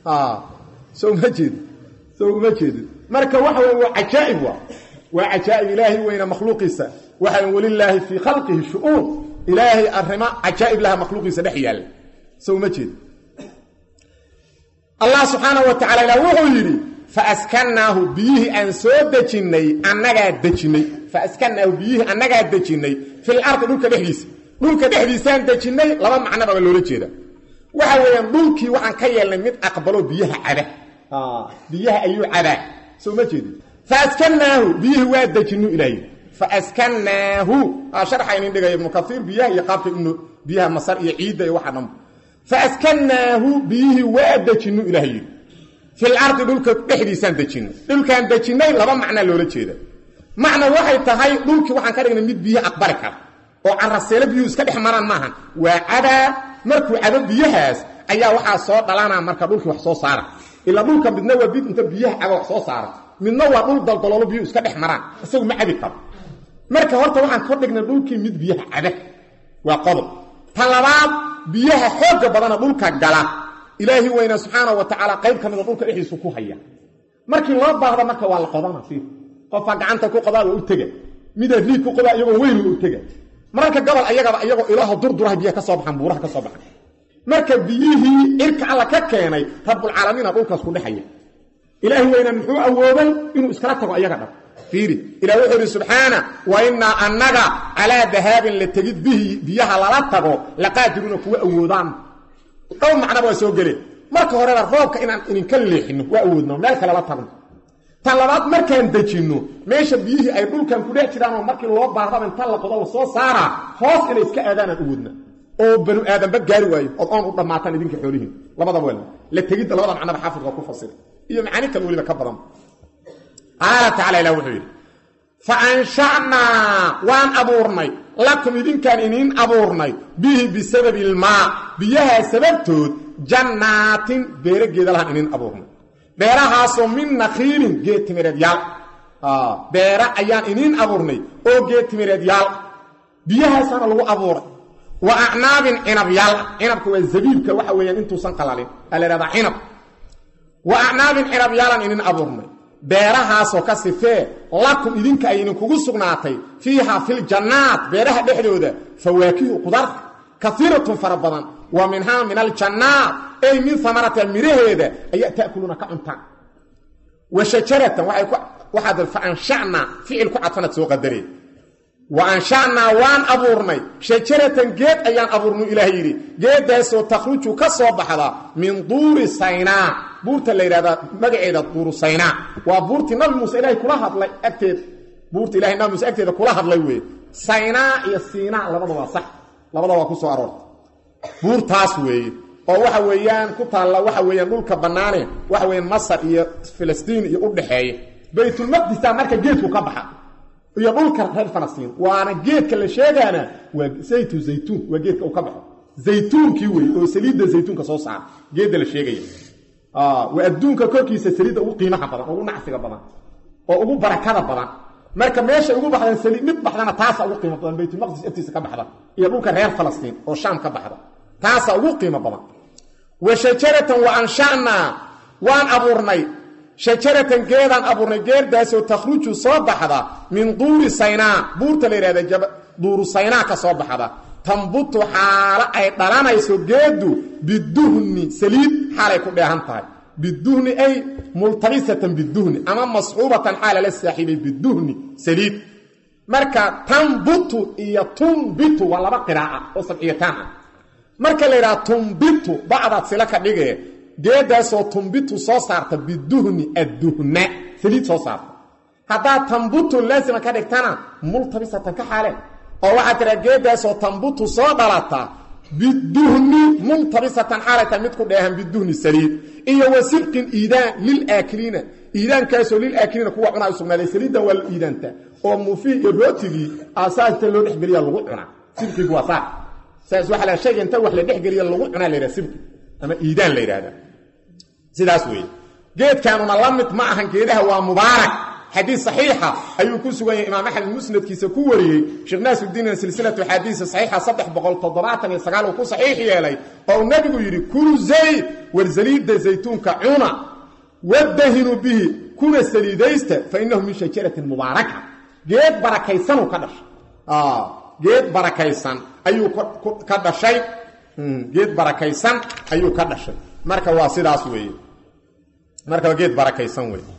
soo uma jeedin soo uma jeedin marka waxa weyn waa cajaa'ib waa waa cajaa'ib ilaahi weyna makhluuqiisa waxa walilaahi fii khalqihi shu-uun ilaahay arrimo cajaa'ib laha makhluuqiisa dhex yaalla soo uma jeedin allah subxaana wa tacala ilah wuxuu yidhi faaskannaahu biyihii aan soo dejinnay annagaa dejinnay faaskannaahu biyihii annagaa dejinnay fil ardi dhulka dhexdiisa dhulka dhexdiisaan dejinnay laba macnaba baa loola jeeda waxa weeyaan dhulkii waxaan ka yeelnay mid aqbalo biyaha caba biyaha ayuu cabaa soo ma jeedin faaskannaahu biyihii waa dejinnu ilaahay faaskannaahu sharxa inin dhigaya ibnu kaiir biyaha iyo qaabka ibnu biyaha masar iyo ciidda iyo waxa dhanba fa askannaahu biyihii waa dejinnu ilaah yidhi fil ardi dhulka dhexdiisaan dejinno dhulkaan dejinnay laba macnaa loola jeeda macna waxay tahay dhulkii waxaan ka dhignay mid biyo aqbali kara oo caraseelo biyuhu iska dhex maraan maahan waa cadaa markuu cado biyahaas ayaa waxaa soo dhalanaa marka dhulkii wax soo saara ilaa dhulka midna waa bid inta biyaha caba wax soo saara midna waa dhul daldaloolo biyuhu iska dhex maraan isagu ma cabi karo marka horta waxaan ka dhignay dhulkii mid biyaha cada waa qodob tan labaad biyaha xoogga badana dhulka gala ilaahi weyna subxaana wa tacaala qayb ka mida dhulka dhexdiisu ku haya markii loo baahda marka waa la qodana fiir qofaa gacanta ku qodaa waa u tega midaa riig ku qodaa iyagoo weyn waa u tega mararka gobol ayagaba iyagoo ilaaho durduraha biyaha ka soo baxaan buuraha ka soo baxan marka biyihii cirka alla ka keenay rabbulcaalamiina dhulkaas ku dhexaya ilaahi weyna muxuu awooday inuu iskala tago ayaga dhab fiiri ilah wuxuu idhi subxaana wa innaa annaga calaa dahaabin la tegid bihi biyaha lala tago laqaadiruuna kuwa awoodaan dhow macnaba waa soo geleen marka horeba roobka inaan idinka leexino waa awoodno meel kale la tagno tan labaad markaan dejinno meesha biyihii ay dhulkan ku dhex jiraan oo markii loo baahdaba inta la qodo la soo saaraa hoos inay iska aadaanaan awoodna oo banu aadamba gaari waayo ood oon u dhammaataan idinka xoolihiin labadaba waa la tegidda labada macnaba xaafidka ku fasiray iyo macaani kale weliba ka badan qaala tacala ilah wuxuu yidhi fa ansha'naa waan abuurnay lakum idinkaan iniin abuurnay bihi bisababi ilmaa biyahaa sababtood jannaatin beere geedalahaan iniin abuurnay beerahaasoo min nakhiilin geed timireed yaal beera ayaan iniin abuurnay oo geed timireed yaal biyahaasaana lagu abuuray wa acnaabin cinab yaal cinabka waa zabiibka waxa weeyaan intuusan qalalin aa la ihahdaa cinab wa acnaabin cinab yaalan iniin abuurnay beerahaasoo ka sifee lakum idinka ay idinkugu sugnaatay fiihaa filjannaat beeraha dhexdooda fawaakihu qudarta kaiiratun fara badan wa minhaa min aljannaat ay min amarata miraheeda ayaa ta'kuluuna ka cuntaan wa shajaratan waxaad fa ansha'naa ficil ku cadfanaad soo qadareen wa ansha'naa waan abuurnay shajaratan geed ayaan abuurnay ilaah yidhi geeddaasoo takhruju ka soo baxda min duuri saynaa buurta la yidhahdaa magaceeda duuru saynaa waa buurtii nabi muuse ilaahay kula hadlay agteed buurta ilahay nabi muuse agteeda kula hadlay weeye saynaa iyo siinaa labada waa sax labada waa ku soo aroortay buurtaas weeye oo waxa weeyaan ku taalla waxa weeyaan dhulka bannaane waxa weeyaan masar iyo filistiin iyo u dhaxeeya baytulmaqdisa marka geedku ka baxa iyo dhulka reer falastiin waana geedka la sheegaana waa zaytu zaytuun waa geedka uu ka baxo zaytuunkii wey oo saliidda zaytuunka soo saara geedda la sheegaya waa adduunka korkiisa saliidda ugu qiimaha badan ugu nacsiga badan oo ugu barakada badan marka meeshay ugu baxdaan saliid mid baxdana taasa ugu qiimo badan baytulmaqdis agtiisa ka baxda iyo dhulka reer falastiin oo shaam ka baxda taasa ugu qiimo badan wa shajaratan wa ansha'naa waan abuurnay shajaratan geedaan abuurnay geerdaasoo takhruju soo baxda min duuri saynaa buurta la yidhahda duuru saynaa ka soo baxda tambutu xaalo ay dhalanayso geeddu biduhni saliid xaalay ku dheehan tahay biduhni ay multabisatan biduhni ama masxuubatan xaala la saaxiibay biduhni saliid marka tambutu iyo tumbitu waa laba qiraaca oo sabciyataan ah marka la yidhaha tumbitu bacdaad sila ka dhigee geeddaasoo tumbitu soo saarta biduhni adduhna saliid soo saarta haddaad tambutu laasima ka dhigtana multabisatan ka xaale oo waxaa tiraa geeddaasoo tambutu soo dhalata biduhni multabisatan xaalay tahay mid ku dheehan biduhni saliid iyo wa sibqin iidaan lilaakiliina iidaankaasoo lilaakiliina kuwa cunaa u sugnaaday saliiddan waa la iidaanta oo muufii iyo rootigii aasaasta loo dhexgeliya lagu cunaa sibqigu waa saa saas waxa la shayga inta wax la dhexgeliya lagu cunaa la yidhaha sibqi ama iidaan la yidhahda sidaas weeye geedkaanuna la mid ma ahan geedaha waa mubaarak xadiis saxiixa ayuu ku sugan yahay imaam axmed musnadkiisa ku wariyey sheekh naasuddiin silsilatu xadiisa saxiixa saddex boqol toddobaatan iyo sagaal uu ku saxiix yeelay oo uu nebigu yidhi kulu zayd war saliidda zaytuunka cuna wadahinu bihi kuna saliidaysta fa innahu min shajaratin mubaaraka geed barakaysanuu ka dhashay geed barakaysan ayuu ka dhashay geed barakaysan ayuu ka dhashay marka waa sidaas weeye marka waa geed barakaysan weeye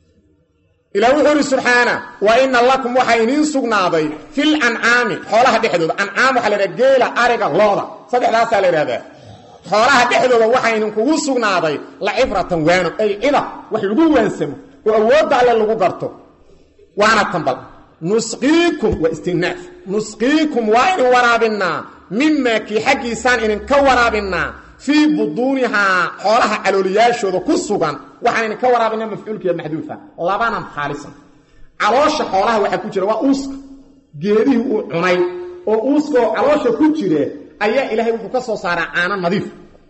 ilaah wuxuu ihi subxaana wa ina lakum waxaa iniin sugnaaday fil ancaami xoolaha dhexdooda ancaam waxaa la idhaha geela ariga looda saddexdaasaa la idhahdaa xoolaha dhexdooda waxaa idinkugu sugnaaday la cibratan waano ay cida wax lagu waansamo oo awoodda alle lagu garto waana tambal nusqiikum waa istinaaf nusqiikum waa idin waraabinnaa mimaa kii xaggiisaan idinka waraabinnaa fii buduunihaa xoolaha calooliyaashooda ku sugan waxaanayna ka waraabina mafcuulkiiyo maxduufa labanan khaalisan caloosha xoolaha waxaa ku jira waa uuska geedihii uu cunay oo uuskaoo caloosha ku jire ayaa ilaahay wuxuu ka soo saaraa caano nadiif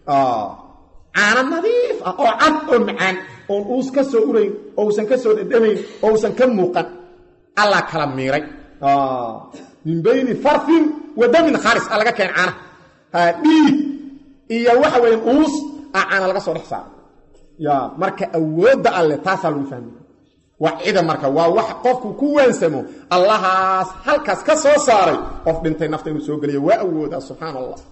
caano nadiif ah oo cad oo macaan oon uus ka soo urayn oo usan ka soo dhadhamayn oo usan ka muuqan alla kala miiray min bayni farfin wa damin khaalis a laga keen caanaha dhiig iyo waxa weya uus a caana laga soo dhex saaro ya marka awoodda alle taasaa lagu fahmi waa cida marka waa wax qofku ku waansamo allahaas halkaas ka soo saaray qof dhintay nafta inuu soo geliyo waa awoodaa subxaana allah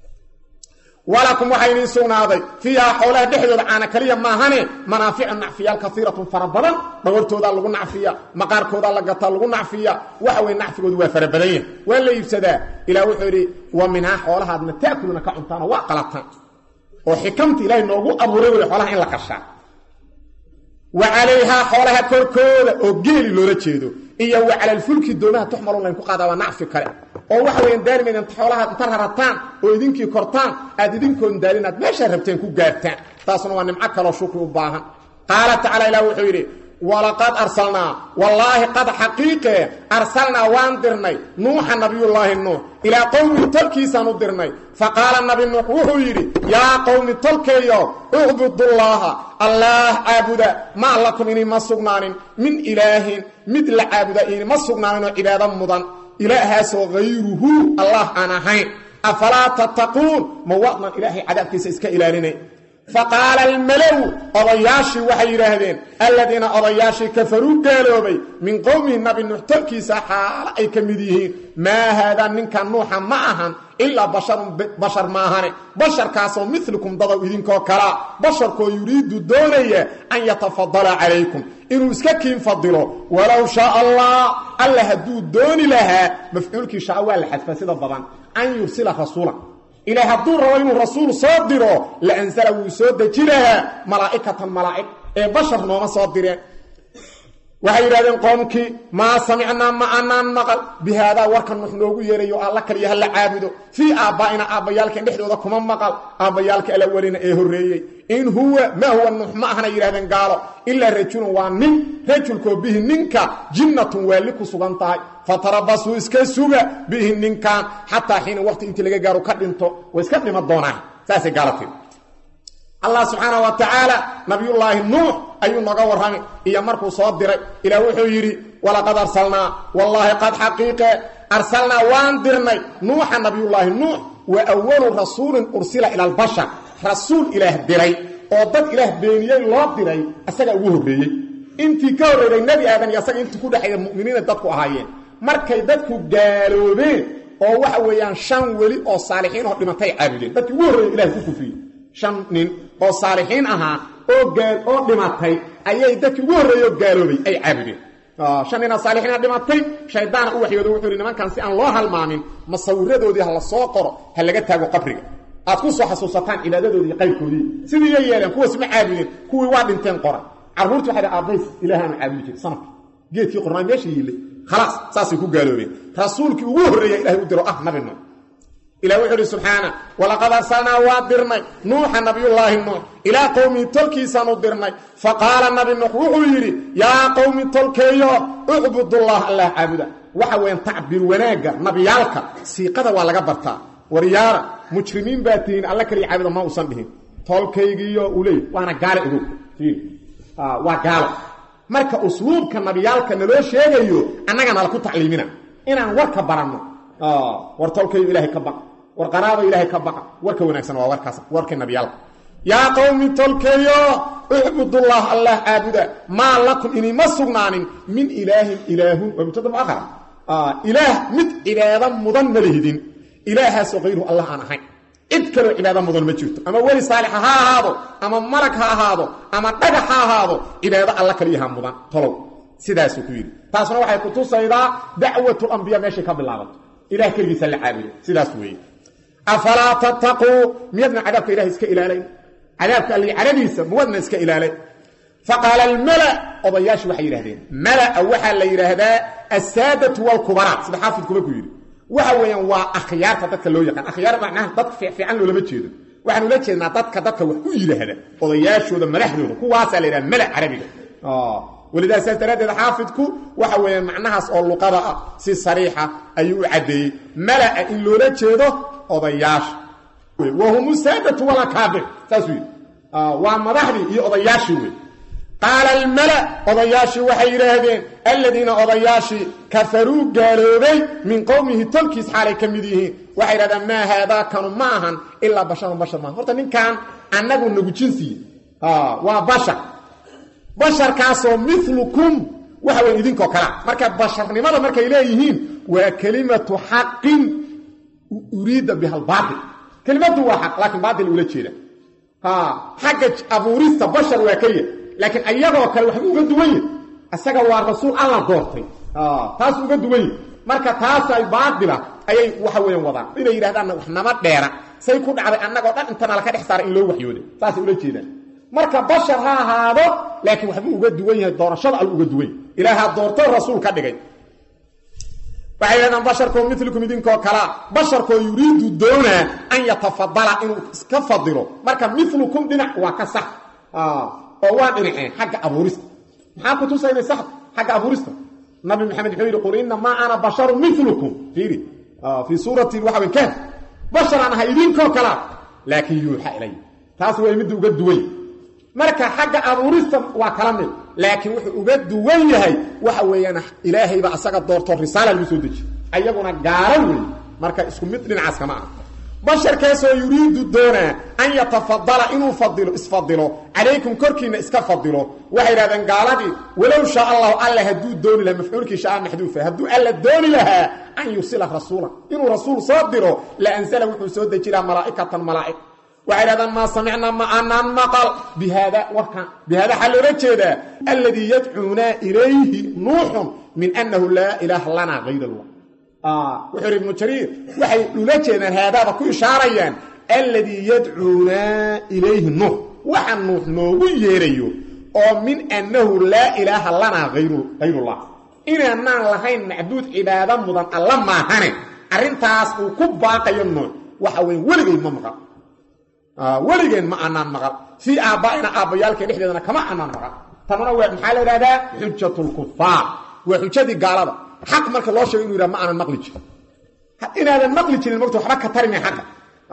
walakum waxaa idiin sugnaaday fiihaa xoolaha dhexdooda caana kaliya maahane manaaficu nacfiyaal kaiiratun fara badan dhogortoodaa lagu nacfiya maqaarkoodaa la gataa lagu nacfiya waxa weye nacfigoodu waa fara badan yahay waa la iibsadaa ilah wuxuu yidhi wa minhaa xoolahaadna ta'kuluna ka cuntaanoo waa qalataan oo xikamta ilaahay noogu abuuray wey xoolaha in la qashaa wa calayhaa xoolaha korkooda oo geeli loola jeedo iyo wa calalfulki doomaha tuxmalun layn ku qaadaa waa nacfi kale oo waxa weyan daalimayd inta xoolaha inta rarataan oo idinkii kortaan aad idinkoon daalin aad meeshaa rabteen ku gaartaan taasna waa nimco kaloo shukri u baahan qaala tacala ilah wuxuu yidhi walaqad arsalnaa wallaahi qad xaqiiqe arsalnaa waan dirnay nuuxa nabiyullaahi nuux ilaa qowmi tolkiisaan u dirnay fa qaala nabi nuux wuxuu yidhi yaa qowmi tolkeeyo ucbudullaaha allaah caabuda maa lakum inima sugnaanin min ilaahin mid la caabuda inima sugnaaninoo cibaado mudan ilaahaasoo hayruhu allah aan ahayn afalaa tattaquun ma wadnan ilaahay cadaabkiisa iska ilaalinay faqaala almalow odayaashii waxay yidhaahdeen alladiina odayaashii kafaruu gaaloobay min qowmihi nabi nuux tolkiisa xaalo ay ka mid yihiin maa haadaa ninkan nuuxa ma ahan ilaa basharun bashar maahane basharkaasoo milikum dadow idinkoo kalaa basharkoo yuriidu doonaya an yatafadala calaykum inuu iska kiin fadilo walow shaa allah alla hadduu dooni lahaa mafcuulkii shaa waa la xadfa sida badan an yursila rasuula ilaah hadduu rabo inuu rasuul soo diro la ansala wuu soo deji lahaa malaa'ikatan malaa'ig ee bashar nooma soo direen waxay yidhahdeen qoomkii maa samicnaa ma anaan maqal bi haadaa warkan nux noogu yeerayo alla kaliya ha la caabudo fii aabbaa'ina aabbayaalkeen dhexdooda kuma maqal aabbayaalka alawalina ee horreeyey in huwa maa huwa nuux ma ahna yidhahdeen gaalo ilaa rajulun waa nin rajulkoo bihi ninka jinnatun waalli ku sugan tahay fatarabasuu iska suga bihi ninkan xataa xiina waqti intii laga gaaro ka dhinto way iska dhima doonaan saasay gaalo tiri allah subxaana wa tacaala nabiyullaahi nuux ayuu noga warrami iyo markuu soo diray ilaah wuxuu yidhi walaqad arsalnaa wallaahi qad xaqiiqe arsalnaa waan dirnay nuuxa nabiyullaahi nuux wa awalu rasuulin ursila ila albashar rasuul ilaah diray oo dad ilaah beeniyey loo diray asagaa ugu horreeyey intii ka horreeyay nebi aadan iyo asaga intii ku dhexeeya mu'miniina dadku ahaayeen markay dadku gaaloobeen oo waxa weeyaan shan weli oo saalixiin oo dhimantay caabudeen dadkii ugu horreeyey ilahay ku kufriyey shan nin oo saalixiin ahaa oo gaal oo dhimatay ayay dadkii ugu horreeyey oo gaaloobay ay caabudeen shan nina saalixiina dhimatay shaydaana u waxyooda wuxuu yidhi nimankan si aan loo halmaamin masawiradoodii ha la soo qoro ha laga taago qabriga aad ku soo xasuusataan cibaadadoodii qaybkoodii sidii yay yeeleen kuwaas ma caabudeen kuwii waa dhinteen qoray carruurti waxay dhaha aabbays ilaahaanu caabudi jiray sanadka geedkii qornaa meesha yiille khalaas saasay ku gaaloobeen rasuulkii ugu horreeya ilahay u diro ah nabi nuux ilah wuxuu uhi subxaana walaqad arsalnaa waa dirnay nuuxa nabiyullaahi nuux ilaa qowmii tolkiisaanu dirnay fa qaala nabi nuux wuxuu yidhi yaa qowmi tolkeeyo ucbudullah allah caabuda waxa weeyaan tacbiir wanaagga nabiyaalka siiqada waa laga bartaa waryaara mujrimiin baa tihiin alla kaliya caabuda ma uusan dhihin tolkaygiiyo uu leey waana gaale ogow waa gaalo marka usluubka nabiyaalka naloo sheegayo annaga nala ku tacliimina inaan warka baranno war tolkayo ilaahay ka baqa war qaraabo ilaahay ka baqa warka wanaagsan waa warkaas warkii nabiyaalka yaa qowmi tolkeeyo ucbudullah allah caabuda maa lakum inima sugnaanin min ilaahin ilaahun waa mubtada muahara ilaah mid cibaado mudan ma lihidin ilaahaasoo kayruhu allah aan ahayn cid kaloo cibaado mudan ma jirto ama weli saalixa ha ahaado ama malag ha ahaado ama dhagax ha ahaado cibaado alla kaliyaha mudan tolow sidaasuu ku yidhi taasna waxay kutusaydaa dacwatulambiya meeshay ka bilaabato ilah keligiisa la caabudo sidaas weeye afalaa tattaquu miyadna cadaabka ilahay iska ilaalayn cadaabka alli caradiisa muwadna iska ilaalay faqaala almala odayaashii waxay yidhahdeen malaa waxaa la yidhaahdaa assaadatu walkubaraa sida xaafidkuba ku yidhi waxa weeyaan waa akhyaarta dadka loo yaqaan akhyaar macnaha dad fiican loolama jeedo waxaan ula jeednaa dadka dadka wax ku yidhaahda odayaashooda madaxdooda kuwaasaa la yidhaha mala carabiga welidaa saas daraaddeed xaafidku waxa weeyaan macnahaas oo luqada ah si sariixa ayuu u caddeeyey mala-a in loola jeedo odayaasha wahum saadatu walakaabir saasuu yidhi waa madaxdii iyo odayaashii wey qaala almala odayaashii waxay yidhaahdeen aladiina odayaashii kafaruu gaaloobay min qowmihi tolkiis xaalay ka mid yihiin waxay yidhahdeen maa haadaa kanu ma ahan ilaa basharun bashar maaha horta ninkan annagu nagu jinsiye waa bashar basharkaasoo milukum waxa weyn idinkoo kalea marka basharnimada markay leeyihiin waa kelimatu xaqin uriida biha albaail kelimadu waa xaq laakiin baatil ula jeeda xagga abuurista bashar waa ka yah laakiin ayagoo kale waxba uga duwan yahi isaga waa rasuul alla doortay taas uga duwan yahi marka taasay baatila ayay waxa weyan wadaan inay yidhahdaan wax nama dheera say ku dhacday annagoo dhan intana laka dhex saaray in loo waxyooday saasay ula jeedaan marka bashar ha ahaado laakiin waxbuu uga duwan yahay doorashada al uga duwan ilaahaa doorto rasuul ka dhigay waxay yidhahdaan basharkoo milikum idinkoo kalaa basharkoo yuriidu doonaa an yatafadala inuu iska fadilo marka milukum dhinac waa ka sax oo waa dhinaceen xagga abuurista maxaa ku tusaynay sax xagga abuurista nabi maxamed wuxuu yidhi qul inamaa ana basharun milukum fiiri fii suurati waxa wey kahf basharaan ahay idinkoo kalaa laakiin yuuxa ilay taas way midda uga duwan marka xagga abuurista waa kala mid laakiin wuxuu uga duwan yahay waxa weeyaan ilaahayba asaga doorto risaala lagu soo dejiye ayaguna gaalo weeye marka isku mid dhinacaas kama ah basharkaasoo yuriidu doonaa an yatafadala inuu fadilo isfadilo calaykum korkiina iska fadilo waxay idhahdeen gaaladii walow shaa allahu alla hadduu dooni lahaa mafcuulkii shaa maxduufa hadduu alla dooni lahaa an yusila rasuula inuu rasuul soo diro la ansala wuxuu soo dejiraa malaa'ikatan malaa'ig waxay dhahdaan maa samicnaa ma aanaan maqal bihaada warkan bihaada waxaa loola jeedaa alladii yadcuunaa ilayhi nuuxun min annahu laa ilaaha lanaa hayr allah wuxuu yidhi ibnu jariir waxay ula jeedaan haadaaba ku ishaarayaan alladii yadcuunaa ilayhi nuux waxa nuux noogu yeerayo oo min annahu laa ilaaha lanaa hayrullah inaanaan lahayn macbuud cibaado mudan alla maahane arrintaas uu ku baaqayo nuux waxa weyn weligay ma maqal weligeen ma anaan maqal fii aabbaa'ina aabbayaalkeen dhexdeedana kama anaan maqal tanuna waa maxaa la idhahdaa xujatulkufaar waa xujadii gaalada xaq marka loo sheego inu yidhaha ma aanan maqli jirin inaadan maqli jirin mogta waxba ka tarime xaqa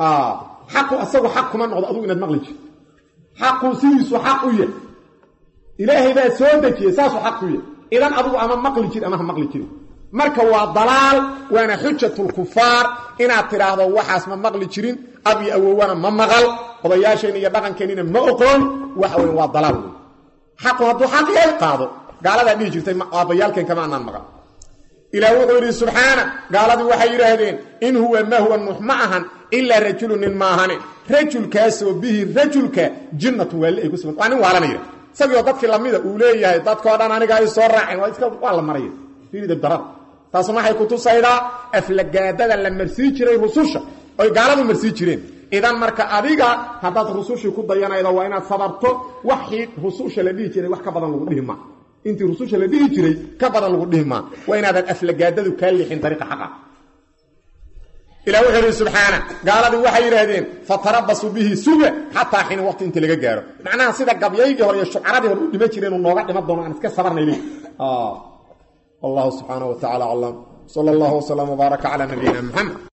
xaqu asagu xaq kuma noqdo adugu inaad maqli jirin xaqu sidiisu xaq u yahy ilaahay baa soo dejiyey saasuu xaq ku yahy idan adugu ama maqli jiri ama ha maqli jirin marka waa dalaal waana xujatulkufaar inaad tidhaahdo waxaas ma maqli jirin ab iyo awowana ma maqal odayaasheenna iyo dhaqankeennina ma oqoon waxa weyn waa dalaal wey xaqu hadduu xaq yahay qaado gaaladaa dhihi jirtay aabbayaalkeen kama anaan maqal ilaah wuxuu yidhi subxaana gaaladii waxay yidhaahdeen in huwa ma huwa nuux ma ahan ilaa rajulu nin maahane rajulkaasoo bihi rajulka jinnatun waali ay ku sugan waa nin waalanaya isagioo dadkii lamida uu leeyahay dadkoo dhan aniga ay soo raaceen waa iska waa la maraya fiirida darada taasna waxay ku tusaydaa aflagaadada la marsii jiray rususha oy gaaladu marsii jireen idan marka adiga haddaad rusushii ku dayanaydo waa inaad sabarto waxii rususha la dhihi jiray wax ka badan lagu dhihi maa intii rususha la dhihi jiray ka badan lagu dhihi maa waa inaadan aflagaadadu kaa liixin dariiqa xaqa ilah wuxuu ihi subxaana gaaladii waxay yidhaahdeen fatarabasuu bihi suga xataa xiin waqti inta laga gaaro macnaha sida gabyaygii hore iyo shucaradii hore u dhima jireen uu nooga dhiman doono aan iska sabarnayli wallahu subxaanaه wa tacala aclam sala اllah wslm wbaaraka calى nabiyina mxamed